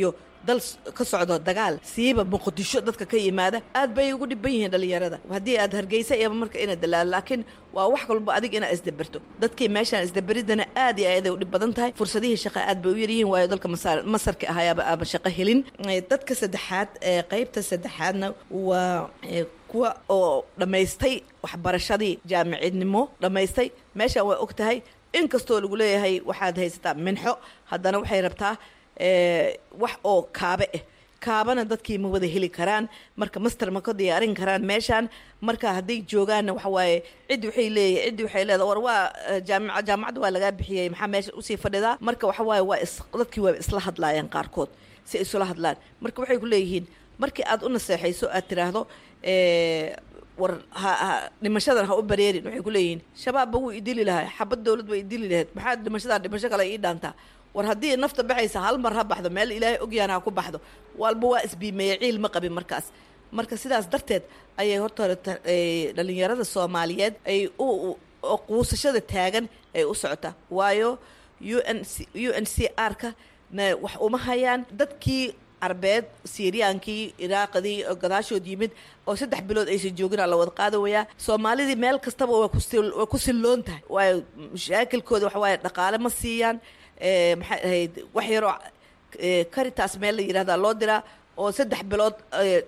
dal ka socdo dagaal siiba muqdisho dadka ka yimaada aad bay ugu dhiban yihiin dhalinyarada haddii aad hargeysa iyo marka inaad dalaalo laakiin waa wax walba adig inaad isdaberto dadkii meeshaan isdaberidana aad iyo aad ay u dhib badan tahay fursadihii shaqa aad bay u yaryihiin waayo dalka masar masarka ahayaaba aaba shaqo helin dadka saddexaad ee qaybta saddexaadna waa kuwa oo dhammaystay waxbarashadii jaamicidnimo dhammaystay meeshaan waa og tahay inkastoo lagu leeyahay waxaad haysataa minxo haddana waxay rabtaa wax oo kaabe ah kaabana dadkii ma wada heli karaan marka master ma ka diyaarin karaan meeshaan marka hadday joogaanna waxa waaye ciddi waxay leeyahay ciddi waxay leedahay war waa jaamica jaamacadda waa lagaa bixiyey maxaa meesha usii fadhidaa marka waxa waaye waa is dadkii waa isla hadlaayeen qaarkood si ay isula hadlaan marka waxay ku leeyihiin markii aad u naseexayso aad tiraahdo war ha ha dhimashadan ha u bareerin waxay ku leeyihiin shabaabba wuu idili lahaa xabad dowlad bay idili lahayd maxaa dhimashadan dhimasho kale ii dhaantaa war haddii nafta baxaysa hal mar ha baxdo meel ilaahay ogyaana ha ku baxdo walba waa isbiimeeye ciil ma qabin markaas marka sidaas darteed ayay horta hore dhalinyarada soomaaliyeed ay u quusashada taagan ay u socotaa waayo u n c u n c r ka na wax uma hayaan dadkii carbeed siiriyaankii iraaqdii oo gadaashood yimid oo saddex bilood aysan joogin aa la wada qaadawayaa soomaalidii meel kastaba waa kuwaa ku silloon tahay waayo mashaakilkooda waxa waaye dhaqaale ma siiyaan maxay ahayd wax yaroo karitaas meel la yidhahdaa loo diraa oo saddex bilood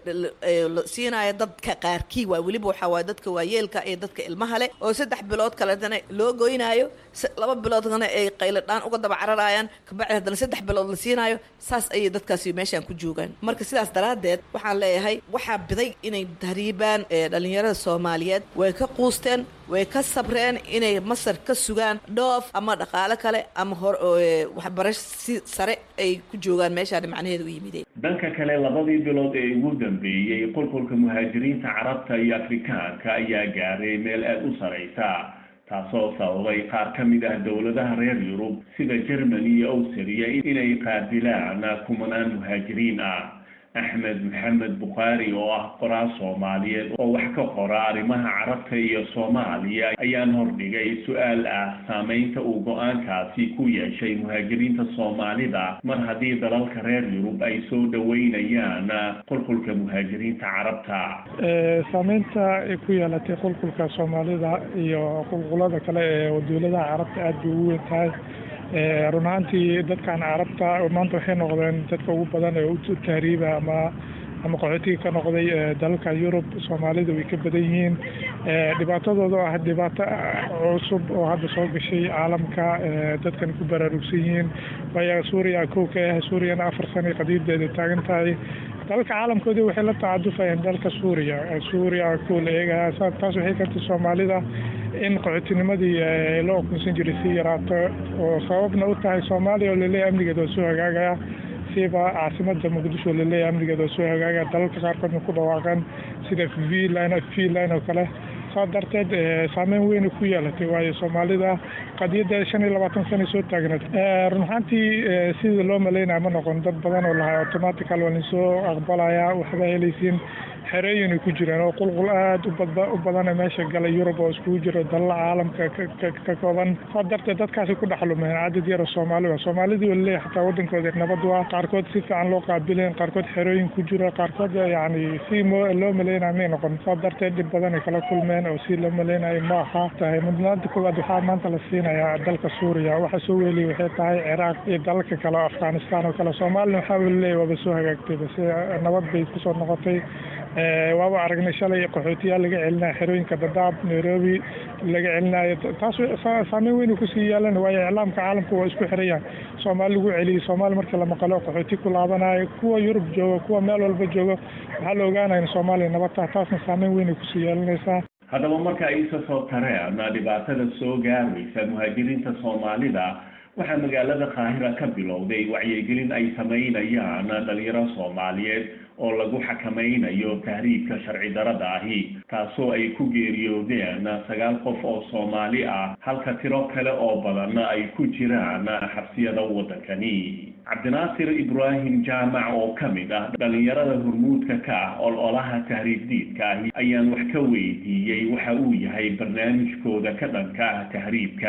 la siinaya dadka qaarkii waa weliba waxaa waay dadka waayeelka iyo dadka ilmaha leh oo saddex bilood kaletana loo goynaayo laba biloodkana ay qayladhaan uga daba cararayaan kabacdi haddana saddex bilood la siinaayo saas ayay dadkaasi meeshaan ku joogaan marka sidaas daraaddeed waxaan leeyahay waxaa biday inay tahriibaan dhalinyarada soomaaliyeed way ka quusteen way ka sabreen inay masar ka sugaan dhoof ama dhaqaale kale ama hor waxbarasho si sare ay ku joogaan meeshaan macnaheeda u yimideen dhanka kale labadii bilood ee ugu dambeeyey qulqulka muhaajiriinta carabta iyo afrikaanka ayaa gaaray meel aada u saraysa taasoo sababay qaar ka mid ah dowladaha reer yurub sida germany iyo awstriya inay qaadilaan kumanaan muhaajiriin ah axmed maxamed bukhaari oo ah qoraal soomaaliyeed oo wax ka qora arrimaha carabta iyo soomaaliya ayaan hordhigay su-aal ah saameynta uu go-aankaasi ku yeeshay muhaajiriinta soomaalida mar haddii dalalka reer yurub ay soo dhoweynayaan qulqulka muhaajiriinta carabta saameynta ay ku yeelatay qulqulka soomaalida iyo qulqulada kale ee dowladaha carabta aada bay ugu weyn tahay run ahaantii dadkan carabta maanta waxay noqdeen dadka ugu badan ee u tahriiba ama ama qaxootiga ka noqday dalalka yurub soomaalida way ka badan yihiin dhibaatadooda oo ah dhibaato cusub oo hadda soo gashay caalamka dadkan ku baraarugsan yihiin waayo suuriya kow ka ah suuriyana afar sano qadiideeda taagan tahay dalalka caalamkoodii waxay la tacadufayeen dalka suuriya suuriya kow la eegaya taas waxay keentay soomaalida in qaxootinimadii loo okunsan jiray si yaraato oo sababna u tahay soomaaliya oo laleeyahy amnigeeda oo soo hagaagaya siba caasimada muqdisho oo laleeyahy amnigeeda oo soo hagaagaya dalalka qaarkoodna ku dhawaaqeen sida vline vline oo kale saa darteed saameyn weyna ku yeelatay waayo soomaalida qadiyadda shan iyo labaatan sana soo taagneed run ahaantii sidii loo malaynaya ma noqon dad badan oo lahaa automatical waa linsoo aqbalaya waxba helaysiin xerooyin ay ku jiraan oo qulqul aada u badan meesha galay yurub oo iskugu jiro dalala caalamka ka kooban saa darteed dadkaasi ku dhex lumeen cadad yar oo soomaali ah soomaalidii walileeyahy xataa wadankooda nabad waa qaarkood si fiican loo qaabileen qaarkood xerooyin ku jiro qaarkood yacni si mo loo malaynaya may noqon saa darteed dhib badan ay kala kulmeen oo si loo malaynayo ma aha tahay mudnaanta koowaad waxaa maanta la siinayaa dalka suuriya waxa soo weeliyay waxay tahay ciraaq iyo dalalka kale oo afghanistan oo kale soomaalina waxaa walileeyahy waaba soo hagaagtay base nabad bay kusoo noqotay waaba aragnay shalay qaxootiyaal laga celinayo xerooyinka dadaab nairobi laga celinayo taas saameyn weyn kusii yeelan waayo iclaamka caalamka waa isku xirayaan soomaali lagu celiyay soomaali marka la maqalo qaxooti ku laabanayo kuwa yurub jooga kuwa meel walba jooga waxaa la ogaanaya in soomaaliya nabad taha taasna saameyn weyn kusii yeelanaysaa haddaba marka ay isa soo tareen dhibaatada soo gaaraysa muhaajiriinta soomaalida waxaa magaalada qaahira ka bilowday wacyigelin ay samaynayaan dhalinyaro soomaaliyeed oo lagu xakamaynayo tahriibka sharci darada ahi taasoo ay ku geeriyoodeen sagaal qof oo soomaali ah halka tiro kale oo badan ay ku jiraan xabsiyada waddankani cabdinaasir ibraahim jaamac oo ka mid ah dhalinyarada hormuudka ka ah ololaha tahriib diidka ahi ayaan wax ka weydiiyey waxa uu yahay barnaamijkooda ka dhanka ah tahriibka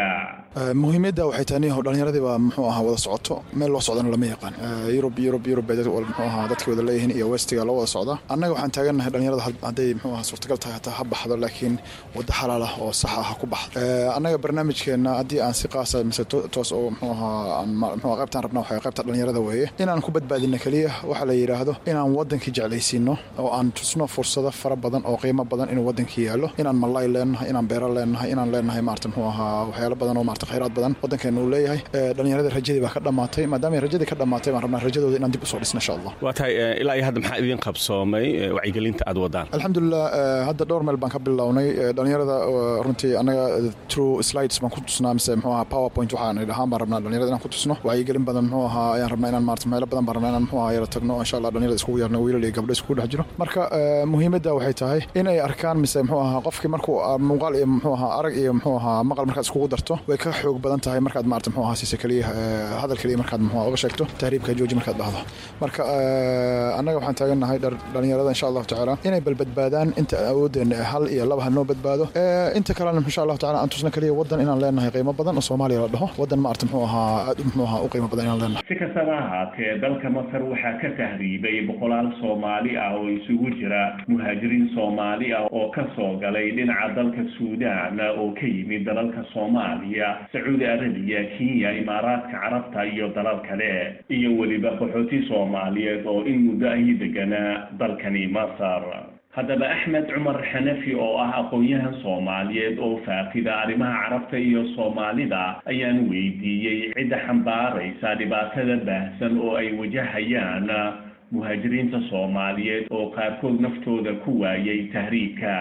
muhiimadda waxay tahay niyahow dhallinyaradii baa muxuu ahaa wada socoto meel loo socdana lama yaqaan yurub yurub yurub bay muxuu ahaa dadkii wada leeyihiin iyo westiga loo wada socda annaga waxaan taagannahay dhallinyarada hadday muxuu ahaa suurtagal tahay hataa ha baxdo laakiin waddo xalaal ah oo sax ah ha ku baxdo annaga barnaamijkeenna haddii aan si qaasa mise toos oo muxuu ahaa muxuu qaybtaan rabna waxay qaybta dhallinyarada weeye inaan ku badbaadino keliya waxa la yidhaahdo inaan waddankii jeclaysiino oo aan tusno fursado fara badan oo qiimo badan inuu waddankii yaallo inaan malay leenahay inaan beero leenahay inaan leenahay maarata muxuu ahaa waxyaalo badan oo maarata khayraad badan waddankeena uu leeyahay dhallinyarada rajadii baa ka dhammaatay maadaama rajadii ka dhammaatay baan rabnaa rajadooda inaan dib usoo dhisno insha allah waa tahay ilaa iyo hadda maxaa idin qabsoomay wacyigelinta aad wadaan alxamdulilah hadda dhowr meel baan ka bilownay dhallinyarada runtii annaga true slides baan ku tusnaa mise muxuu ahaa powerpoint waxaan idhahaan baan rabnaa dhallinyarada inaan ku tusno wacyigelin badan muxuu ahaa ayaan rabnaa inaan maarata meelo badan baan rabnaa inaan muxuu ahaa yara tagno insha allah dhallinyarada iskugu yeerno wiilal iyo gabdho iskugu dhex jiro marka muhiimadda waxay tahay in ay arkaan mise muxuu ahaa qofkii markuu muuqaal iyo muxuu ahaa arag iyo muxuu ahaa maqal markaad iskugu darto way ka xoog badan tahay markaad maarata muxuu ahaa siisa keliya hadal keliya markaad muxuu uga sheegto tahriibka jooji markaad dhahdo marka annaga waxaan taagannahay dhallinyarada insha allahu tacaala inay balbadbaadaan inta awooddeena hal iyo laba ha noo badbaado inta kalena insha allahu tacaala aan tusno keliya waddan inaan leenahay qiimo badan oo soomaaliya la dhaho waddan maarata muxuu ahaa aad muxuu ahaa u qiimo badan inaan leenahay si kastaba ahaatee dalka masar waxaa ka tahriibay boqolaal soomaali ah oo isugu jira muhaajiriin soomaali ah oo ka soo galay dhinaca dalka suudaan oo ka yimid dalalka soomaaliya sacuudi arabiya kenya imaaraadka carabta iyo dalal kale iyo weliba qaxooti soomaaliyeed oo in muddo ahi deganaa dalkani masar haddaba axmed cumar xanafi oo ah aqoon-yahan soomaaliyeed oo faaqida arrimaha carabta iyo soomaalida ayaan weydiiyey cidda xambaaraysa dhibaatada baahsan oo ay wajahayaan muhaajiriinta soomaaliyeed oo qaarkood naftooda ku waayay tahriibka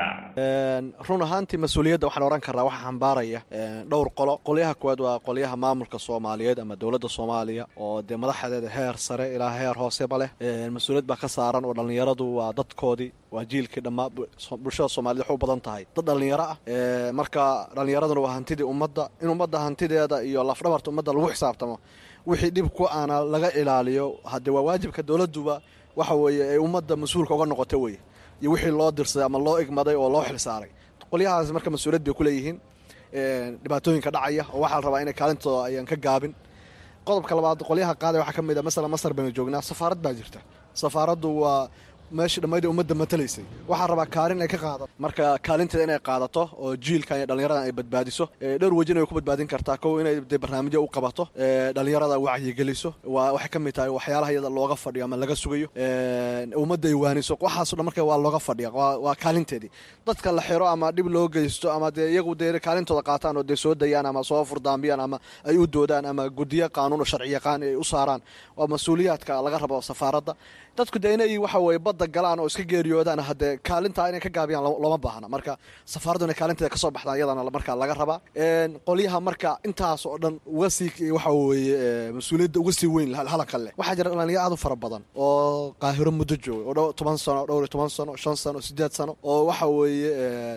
run ahaantii mas-uuliyadda waxaan ohan karnaa waxaa xambaaraya dhowr qolo qolyaha koowaad waa qolyaha maamulka soomaaliyeed ama dowladda soomaaliya oo dee madaxdeeda heer sare ilaa heer hooseba leh mas-uuliyad baa ka saaran oo dhallinyaradu waa dadkoodii waa jiilkii dhammaa bulshada soomaaliyed waxay u badan tahay dad dhallinyaro ah marka dhallinyaraduna waa hantidii ummadda in ummadda hantideeda iyo lafdhabarta ummadda lagu xisaabtamo wixii dhib ku aana laga ilaaliyo haddee waa waajibka dowladduba waxa weeye ay ummadda mas-uulka uga noqota weye iyo wixii loo dirsaday ama loo igmaday oo loo xilsaaray qolyahaas marka mas-uuliyad bay ku leeyihiin dhibaatooyinka dhacaya oo waxaa la rabaa inay kaalintooda ayaan ka gaabin qodobka labaad qolyaha qaadaya waxaa ka mid a masalan masar baynu joognaa safaarad baa jirta safaaraddu waa meeshii dhammaydii ummadda matalaysay waxaa rabaa kaalin ay ka qaadato marka kaalinteeda inay qaadato oo jiilkan iyo dhallinyaradan ay badbaadiso dhowr wejin ay ku badbaadin kartaa kow inay dee barnaamijyo u qabato dhallinyarada wacyigeliso waa waxay ka mid tahay waxyaalaha iyada looga fadhiyo ama laga sugayo ummadda ay waaniso waxaaso dhan marka waa looga fadhiya waa kaalinteedii dadka la xiro ama dhib loo geysto ama dee iyagu dee kaalintooda qaataan oo dee soo dayaan ama soo furdaambiyaan ama ay u doodaan ama guddiyo qaanuun oo sharci yaqaan ay u saaraan waa mas-uuliyaadka laga rabo safaaradda dadku dee inay waxa weye badda galaan oo iska geeriyoodaan haddee kaalintaa inay ka gaabiyaan looma baahna marka safaaraddu inay kaalinteeda kasoo baxdaa iyadana markaa laga rabaa qolyaha marka intaas oo dhan uga sii waxa weeye mas-uuliyadda uga sii weyn halaka leh waxaa jira dhalinyaro aad u fara badan oo qaahiro muddo jooga oo dhow toban sano dhowr iyo toban sano shan sano sideed sano oo waxa weeye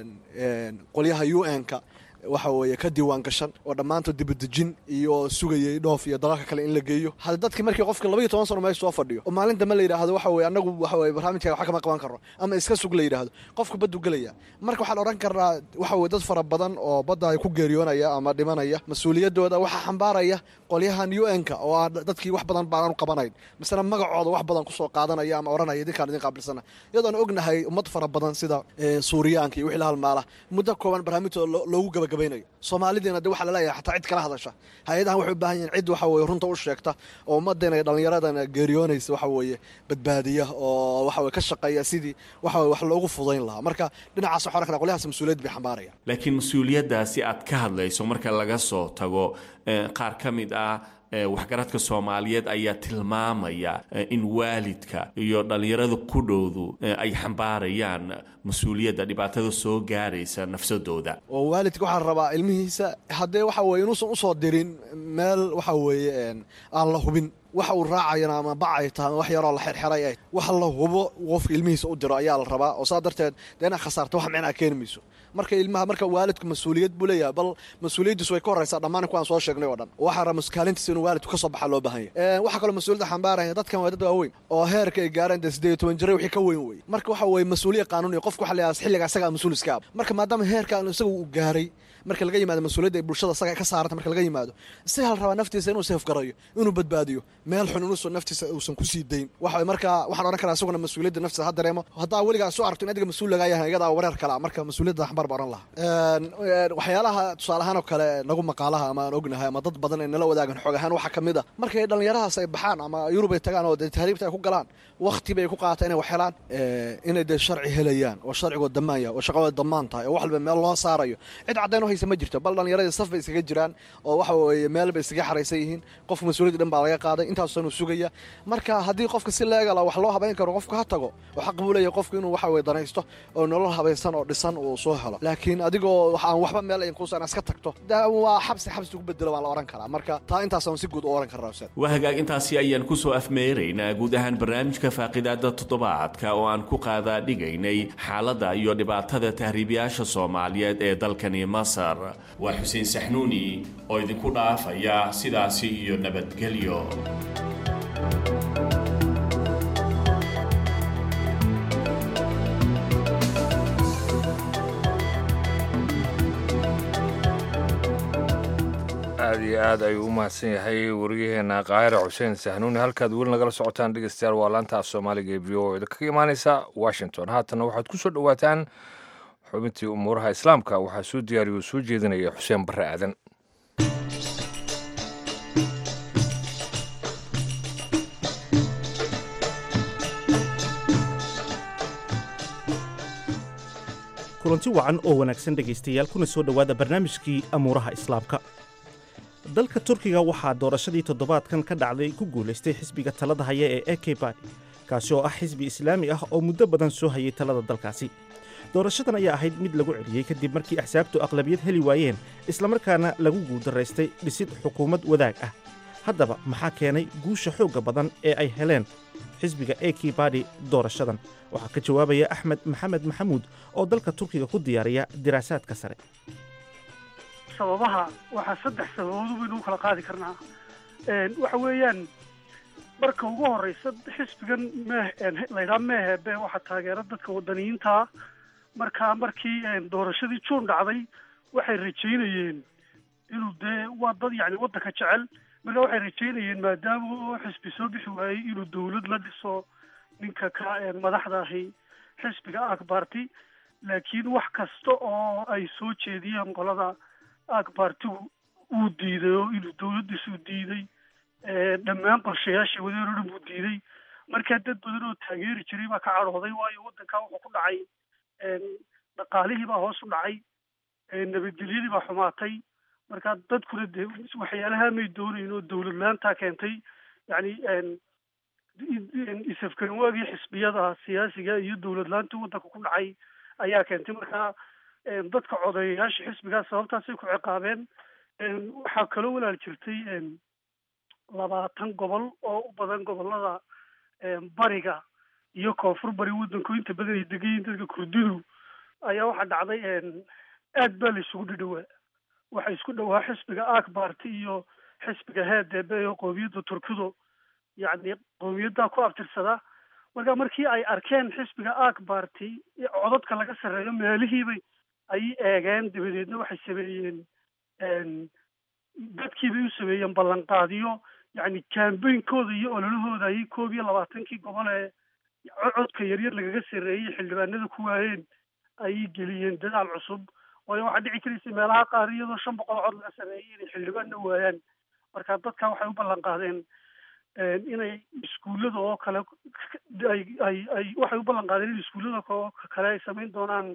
qolyaha u n-ka waxa weeye ka diiwaan gashan oo dhammaantood dibadejin iyo sugayay dhoof iyo dalalka kale in la geeyo hadda dadkii markii qofka labaiyo toban sano meesha soo fadhiyo oo maalin dambe la yidhaahdo waxa weye annagu waxa weye barnaamijkaga wax kama qaban karno ama iska sug la yidhaahdo qofku baddu gelaya marka waxaan odhan karnaa waxa weye dad fara badan oo badda ay ku geeriyoonaya ama dhimanaya mas-uuliyaddooda waxaa xambaaraya qolyahan u n-ka oo ah dadkii wax badan baanaan u qabanayn misena magacooda wax badan kusoo qaadanaya ama odhanaya idinkaan idin qaabilsana iyadoona ognahay ummad fara badan sida suuriyaanka iyo wixii la halmaala muddo kooban barnaamijtooda loogu gabagabaynayo soomaalidiina de waxaa laleeyahay xataa cid kala hadasha hay-adahan waxay u baahan yihin cid waxa weye runta u sheegta oo ummaddeena iyo dhallinyaradana geeriyoonaysa waxa weeye badbaadiya oo waxa weye ka shaqeeya sidii waxa weye wax loogu fudayn lahaa marka dhinacaas waxaan arkana qolyahaas mas-uuliyad bay xambaarayaan laakiin mas-uuliyaddaasi aad ka hadlayso marka laga soo tago qaar ka mid ah waxgaradka soomaaliyeed ayaa tilmaamaya in waalidka iyo dhallinyarada ku dhowdu ay xambaarayaan mas-uuliyadda dhibaatada soo gaaraysa nafsadooda oo waalidka waxaa rabaa ilmihiisa haddee waxa weye inuusan usoo dirin meel waxa weeye aan la hubin waxa uu raacayana ama bac ay tahay ama wax yaroo la xirxiray ay waxa la hubo qofka ilmihiisa u diro ayaa la rabaa oo saa darteed dee inaad khasaarto wax micnaa keeni mayso marka ilmaha marka waalidku mas-uuliyad buu leeyahay bal mas-uuliyaddiisu way ka horraysaa dhammaan kuwaan soo sheegnay oo dhan waxaa raba kaalintiisa inuu waalidku ka soo baxa loo baahan yahay waxaa kaloo mas-uuliyadda xambaaraya dadkan waa dad waaweyn oo heerka ay gaareen dee siddeed iyo toban jira wixii ka weyn wey marka waxa weeye mas-uuliya qaanuuniya qofka waxa la yidhaha xilliga isagaa mas-uul iska ab marka maadaama heerkan isaga uu gaaray marka laga yimaado mas-uuliyadda ay bulshada isaga ka saaranta marka laga yimaado isaga la rabaa naftiisa inuu seefgarayo inuu badbaadiyo meel xun inuusan naftiisa uusan ku sii dayn waxa marka waxaan odhan karaa isaguna mas-uuliyadda naftiisa ha dareemo haddaa weligaa soo aragto in adiga mas-uul lagaa yahay iyadaa wareer kala marka mas-uuliyadda xambaar baa odhan lahaa waxyaalaha tusaale ahaan oo kale nagu maqaalaha ama aan ognahay ama dad badan ay nala wadaagan xoog ahaan waxaa ka mid a markay dhallinyarahaas ay baxaan ama yurub ay tagaan oo dee tahriibta ay ku galaan wakti bay ku qaata inay wax helaan inay dee sharci helayaan oo sharcigood damaan yahay oo shaqadooda damaan tahay oo wax walba meel loo saarayo cid caddayn oo haysa ma jirto bal dhallinyaradii saf bay iskaga jiraan oo waxa weeye meel bay iskaga xaraysan yihiin qofka mas-uuliyadda dhan baa laga qaaday intaasoo inuu sugaya marka haddii qofka si leegala wax loo habayn karo qofku ha tago oo xaq buu leeyahay qofku inuu waxa weye danaysto oo nolol habaysan oo dhisan uu soo helo laakiin adigoo aan waxba meel ayn kuusan iska tagto waa xabsi xabsi ugu bedelo waan la odhan karaa marka taa intaasaan si guud u odhan karaa ustaad waa hagaag intaasi ayaan ku soo afmeeraynaa guud ahaan barnaamijka faaqidaada toddobaadka oo aan ku qaadaa dhigaynay xaaladda iyo dhibaatada tahriibayaasha soomaaliyeed ee dalkani masar waa xuseen saxnuuni oo idinku dhaafaya sidaasi iyo nabadgelyo aad iyo aad ayuu u mahadsan yahay wariyaheena kaahira xuseen sahnuuni halkaad weli nagala socotaan dhegeystayaal waa laantaas soomaaliga ee v o da kaga imaaneysa washington haatanna waxaad ku soo dhowaataan xubintii umuuraha islaamka waxaa soo diyaariya oo soo jeedinaya xuseen barre aadan kulanti wacan oo wanaagsan dhegaystayaal kuna soo dhowaada barnaamijkii amuuraha islaamka dalka turkiga waxaa doorashadii toddobaadkan ka dhacday ku guulaystay xisbiga talada haya ee eke badi kaasi oo ah xisbi islaami ah oo muddo badan soo hayay talada dalkaasi doorashadan ayaa ahayd mid lagu celiyey kadib markii axsaabtu aqlabiyad heli waayeen islamarkaana lagu guuldaraystay dhisid xukuumad wadaag ah haddaba maxaa keenay guusha xoogga badan ee ay heleen xisbiga eki badi doorashadan waxaa ka jawaabaya axmed maxamed maxamuud oo dalka turkiga ku diyaariya diraasaadka sare sababaha waxaa saddex sababood baynu u kala qaadi karnaa waxa weeyaan marka ugu horeysa xisbigan mee laydhaha meehebe waxaa taageera dadka wadaniyiintaa markaa markii doorashadii juun dhacday waxay rajaynayeen inuu dee waa dad yacni waddanka jecel markaa waxay rajaynayeen maadaama oo xisbi soo bixi waayey inuu dawlad la dhiso ninka ka madaxda ahi xisbiga akbarti laakiin wax kasta oo ay soo jeediyeen qolada akbartigu uu diiday oo inuu dawladdiisuu diiday dhammaan qorshayaashii wadeen oo dhan buu diiday markaa dad badan oo taageeri jiray baa ka cadhooday waayo waddankaa wuxuu ku dhacay dhaqaalihii baa hoos u dhacay nabadgelyadii baa xumaatay markaa dadkuna dee waxyaalaha may doonayn oo dawlad la-aantaa keentay yacni isafgaran waagii xisbiyada siyaasiga iyo dawlad la-aantii waddanka ku dhacay ayaa keentay markaa dadka codeeyayaasha xisbigaas sababtaasay ku ciqaabeen waxaa kaloo walaal jirtay labaatan gobol oo u badan gobolada bariga iyo koonfur bari waddanku inta badan ay degan yihiin dadka kurdidu ayaa waxaa dhacday aad baa la isugu dhidhowaa waxaa isku dhowaa xisbiga akbarti iyo xisbiga heedebe oo qoomiyadda turkidu yacni qoomiyaddaa ku abtirsada marka markii ay arkeen xisbiga akbarti codadka laga sarreeyo meelihiibay ay eegeen dabadeedna waxay sameeyeen dadkiibay u sameeyeen ballanqaadiyo yacni kaambeynkooda iyo ololahooda ayay koob iyo labaatankii gobol ee codka yaryar lagaga sarreeyey xildhibaanada ku waayeen ayay geliyeen dadaal cusub waayo waxaa dhici karaysay meelaha qaar iyadoo shan boqol cod laga sarreeyey inay xildhibaanna waayaan marka dadka waxay u ballan qaadeen inay iskuullada oo kale ay ay ay waxay u ballan qaadeen in iskuullada oo kale ay samayn doonaan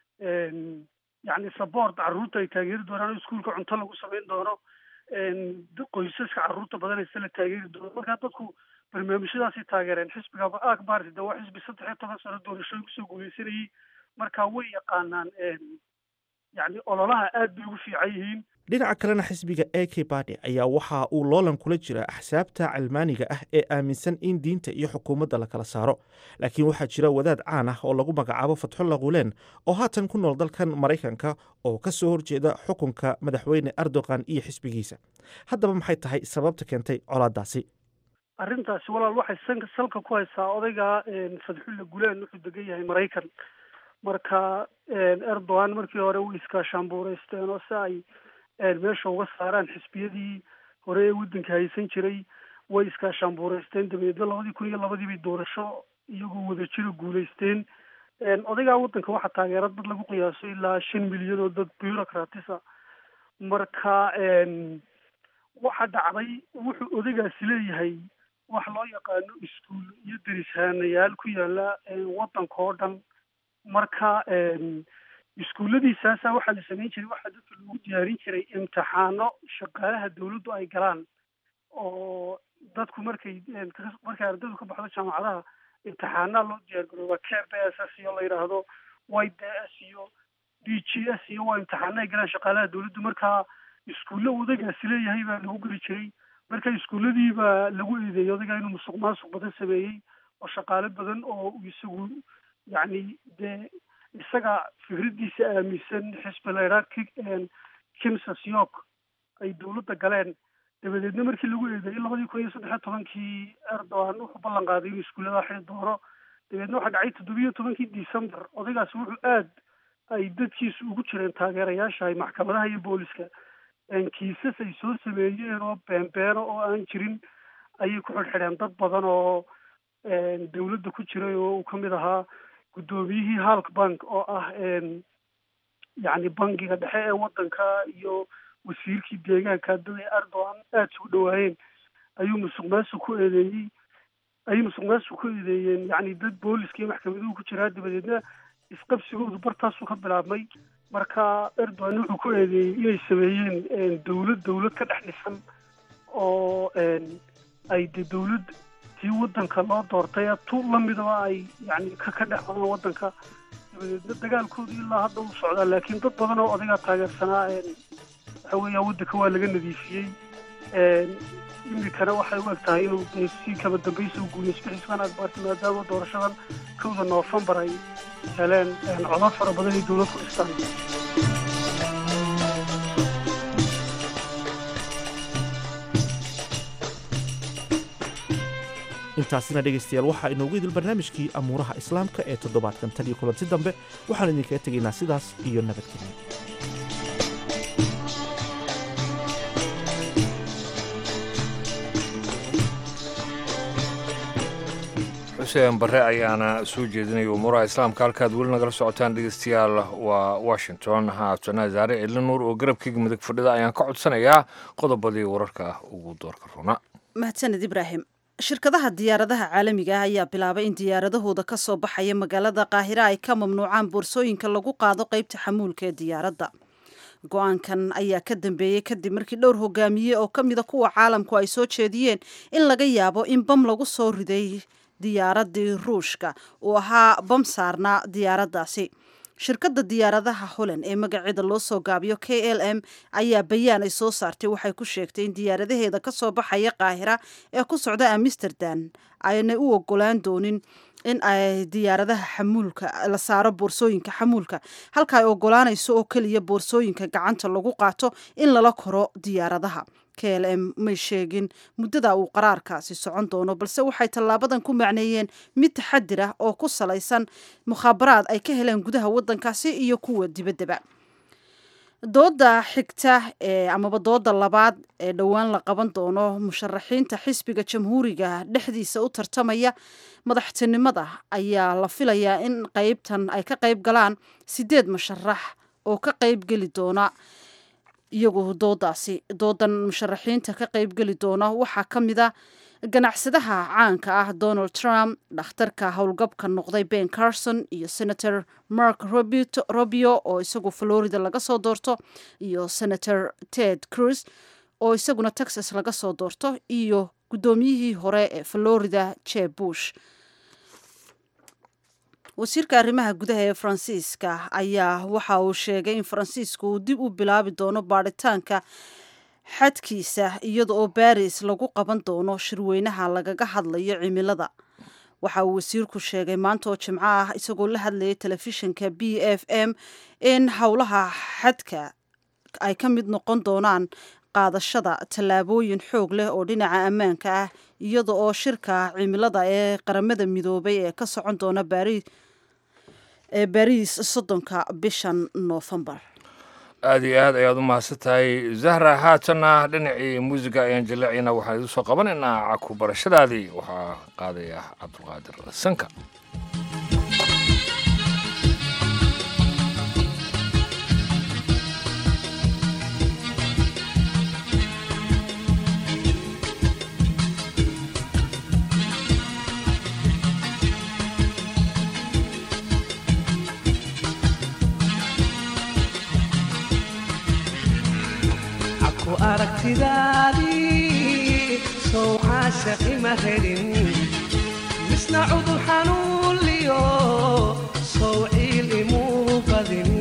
yacni support carruurta ay taageeri doonaan oo iskuulka cunto lagu samayn doono qoysaska carruurta badanaysa la taageeri doono markaa dadku barnaamijyadaasay taageereen xisbiga akbarti de waa xisbi saddex iyo toban sano doorashooyin kusoo guuleysanayay markaa way yaqaanaan yacni ololaha aad bay ugu fiican yihiin dhinaca kalena xisbiga a k badi ayaa waxa uu loolan kula jira axsaabta calmaaniga ah ee aaminsan in diinta iyo xukuumadda la kala saaro laakiin waxaa jira wadaad caan ah oo lagu magacaabo fatxulla khuleen oo haatan ku nool dalkan maraykanka oo ka soo horjeeda xukunka madaxweyne erdogan iyo xisbigiisa haddaba maxay tahay sababta keentay colaadaasi arrintaasi walaal waxay sanka salka ku haysaa odayga fadxulla guleen wuxuu degan yahay maraykan marka erdogan markii hore way iskaashaanbuureysteen oo si ay meesha uga saaraan xisbiyadii hore ee waddanka haysan jiray way iskaashaanbuureysteen dabeedna labadii kun iyo labadii bay doorasho iyagoo wadajiro guulaysteen odaygaa waddanka waxaa taageera dad lagu qiyaaso ilaa shan milyan oo dad bureaucratisa marka waxa dhacday wuxuu odaygaasi leeyahay wax loo yaqaano iskuul iyo derishaanayaal ku yaala waddanka oo dhan marka iskuulladiisaasa waxaa la samayn jiray waxaa dadka lagu diyaarin jiray imtixaano shaqaalaha dawladdu ay galaan oo dadku markay markay ardaydu ka baxdo jaamacadaha imtixaanaa loo diyaar garooba k b s s iyo la yidhaahdo y d s iyo d g s iyo waa imtixaano ay galaan shaqaalaha dawladdu markaa iskuulle odagaasi leeyahay baa lagu geli jiray marka iskuulladii baa lagu eedeeyay odagaa inuu musuq maasuq badan sameeyey oo shaqaale badan oo isagu yacni dee isaga fikraddiisa aaminsan xisbi layraa kimsas york ay dawladda galeen dabadeedna markii lagu eedeeyey labadii kun iyo saddex iyo tobankii erdogan wuxuu ballan qaaday inuu iskuullada xiri doono dabeedna waxaa dhacay toddobiyo tobankii december odaygaasi wuxuu aad ay dadkiisu ugu jireen taageerayaasha maxkamadaha iyo booliska kiisas ay soo sameeyeen oo beenbeeno oo aan jirin ayay ku xidhxidheen dad badan oo dawladda ku jiray oo uu ka mid ahaa guddoomiyihii halk bank oo ah yacni bangiga dhexe ee waddanka iyo wasiirkii deegaanka dada erdogan aada isugu dhawaayeen ayuu musuq maasuq ku eedeeyey ayay musuq maasuq ku eedeeyeen yacni dad booliska iyo maxkamaduhu ku jiraa dabadeedna isqabsigoodu bartaasuu ka bilaabmay marka erdogan wuxuu ku eedeeyey inay sameeyeen dawlad dawlad ka dhex dhisan oo ay de dawlad tii waddanka loo doortay tu lamidaba ay yani ka ka dhex badan waddanka dabadeedna dagaalkoodu ilaa hadda uu socdaa laakiin dad badan oo odagaa taageersanaa waxa weeyaa waddanka waa laga nadiifiyey imikana waxay u eg tahay inuu si kaba dambaysa u guuleysto xisban akbarti maadaama doorashadan kowda noofembar ay heleen codad fara badan ay dowlad ku dhistaan intaasina dhegaystayaal waxaa inoogu idil barnaamijkii amuuraha islaamka ee toddobaadkan tan iyo kulanti dambe waxaan idinkaga tegaynaa sidaas iyo nabadgelyo xuseen barre ayaana soo jeedinaya umuuraha islaamka halkaad weli nagala socotaan dhegeystayaal waa washington haatana zaare cidli nuur oo garabkeyga midig fadhida ayaan ka codsanayaa qodobadii wararka ah ugu doorka runa mahadsaned ibraahim shirkadaha diyaaradaha caalamiga ah ayaa bilaabay in diyaaradahooda ka soo baxaya magaalada qaahira ay ka mamnuucaan boorsooyinka lagu qaado qeybta xamuulka ee diyaaradda go-aankan ayaa ka dambeeyey kadib markii dhowr hogaamiye oo ka mida kuwa caalamku ay soo jeediyeen in laga yaabo in bam lagu soo riday diyaaradii ruushka uu ahaa bam saarnaa diyaaraddaasi shirkadda diyaaradaha holland ee magaceeda loo soo gaabiyo k l m ayaa bayaan ay soo saartay waxay ku sheegtay in diyaaradaheeda ka soo baxaya qaahira ee ku socda amsterdam aynay u ogolaan doonin in ay diyaaradaha xamuulka la saaro boorsooyinka xamuulka halka ay ogolaanayso oo keliya boorsooyinka gacanta lagu qaato in lala koro diyaaradaha k l m may sheegin muddada uu qaraarkaasi socon doono balse waxay tallaabadan ku macneeyeen mid taxadir ah oo ku salaysan mukhaabaraad ay ka heleen gudaha waddankaasi iyo kuwa dibaddaba dooda xigta ee amaba dooda labaad ee dhowaan la qaban doono musharaxiinta xisbiga jamhuuriga dhexdiisa u tartamaya madaxtinimada ayaa la filayaa in qeybtan ay ka qeyb galaan sideed musharax oo ka qeyb geli doona iyagu doodaasi doodan musharaxiinta ka qeybgeli doona waxaa ka mid a ganacsadaha caanka ah donald trump dhakhtarka howlgabka noqday ben carson iyo senator mark robio oo isagu florida laga soo doorto iyo senator ted cruz oo isaguna texas laga soo doorto iyo guddoomiyihii hore ee florida je bush wasiirka arrimaha gudaha ee faransiiska ayaa waxa uu sheegay in faransiisku uu dib u bilaabi doono baadhitaanka xadkiisa iyada oo baris lagu qaban doono shirweynaha lagaga hadlayo cimilada waxa uu wasiirku sheegay maanta oo jimco ah isagoo la hadlayay telefishinka b f m in howlaha xadka ay ka mid noqon doonaan qaadashada tallaabooyin xoog leh oo dhinaca ammaanka ah iyada oo shirka cimilada ee qaramada midoobay ee ka socon doona bari ee bariis soddonka bishan noofembar aada iyo aad ayaad u mahadsan tahay zahra haatanna dhinacii muusiga ayaan jaleecina waxaan idiin soo qabanaynaa caku barashadaadii waxaa qaadaya cabdulqaadir sanka ku aragtidaadii sow caashaqi ma helin misna cudur xanuunliyo sow ciil imuu badin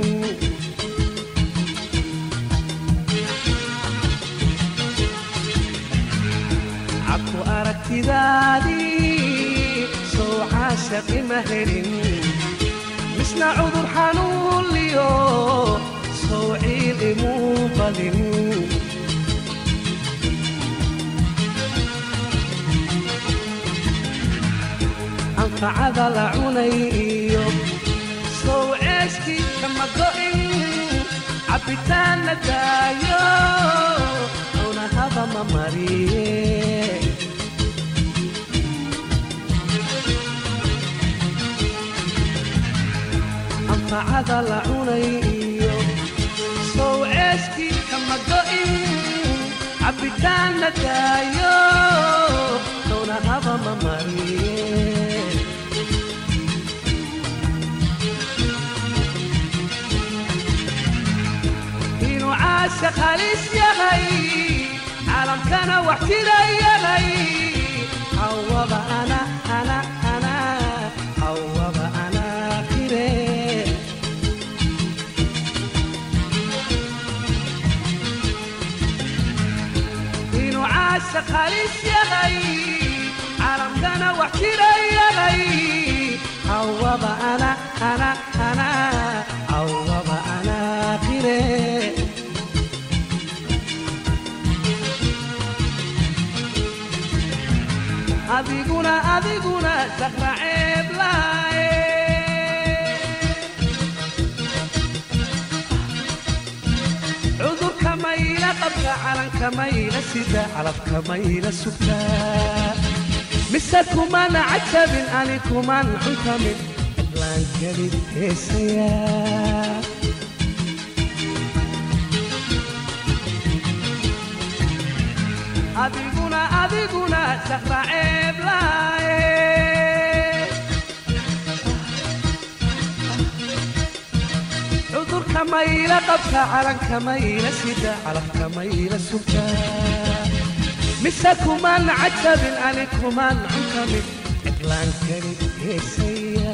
cabku aragtidaadii sow caashaqi ma helin misna cudur xanuunliyo sow ciil imuu badin anfacada la cunay iyo sow ceeshkii kama go'in cabbitaan la daayo cunahaba ma mariye anfacada la cunay iyo sow ceeshkii kama go'in cabbitaan la daayo cunahaba ma mariye inuu caashaq halis yahay caalamkana wax jira yahay hawaba ana ana ana hawaba ana qire inuu caashaq halis yahay caalamkana wax jira yahay hawaba ana ana ana hawaba ana qire adiguna adiguna saqra ceeb laaye cudurka mayla qabka calanka mayla sida calafka mayla sugtaa mise kumana cajabin ani kuman cuntamin cidlaan gelid heesayaa adiguna adiguna saqra ceeb laaye cudurka mayla qabka calanka mayla sida calafka mayla sugta mise kuman cajabin ani kuman cunkamin cidlaan keli heesaya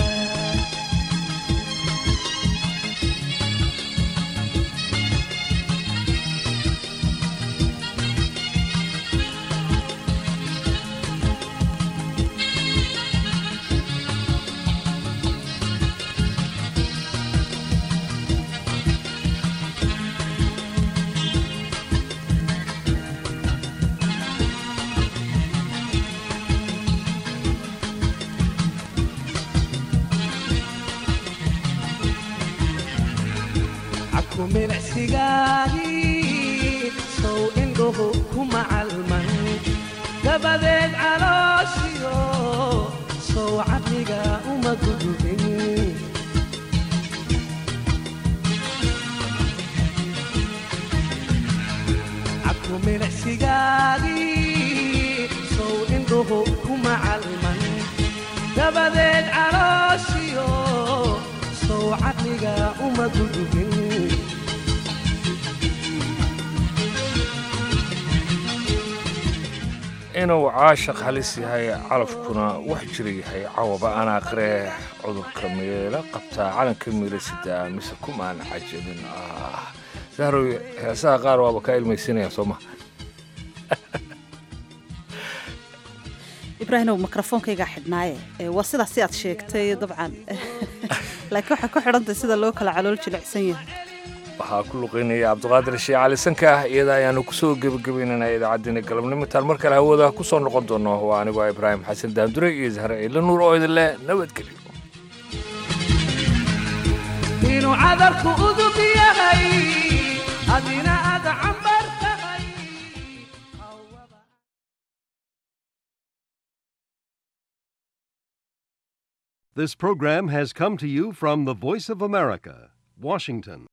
cabku milicsigaagii sow indhuhu kuma calman dabadeed calooshiyo sow caqliga uma gudubin cabku milicsigaagii sow indhuhu kuma calman dabadeed calooshiyo sow caqliga uma gudubin inuu caashaq halis yahay calafkuna wax jira yahay cawaba anaa qiree cudurka meela qabtaa calanka miila sidaa mise kumaan cajabin ah sahrow heesaha qaar waaba kaa ilmaysinaya soo ma ibraahimow mikrofoonkaygaa xidhnaaye ee waa sidaas si aad sheegtay dabcan laakiin waxay ku xidhantahay sida loo kala calool jilicsan yahay waxaa ku luqeynaya cabdiqaadir shee cali sanka ah iyada ayaanu kusoo gebagabaynana idaacaddiina galabnimo intaan mar kale hawada ku soo noqon doono waa anigoo ibraahim xasan daandure iyo zahre ciidla nuur oo idin leh nabadgelyo inuu cadarku udub yahay adina aad cambar tahay This program has come to you from the Voice of America, Washington.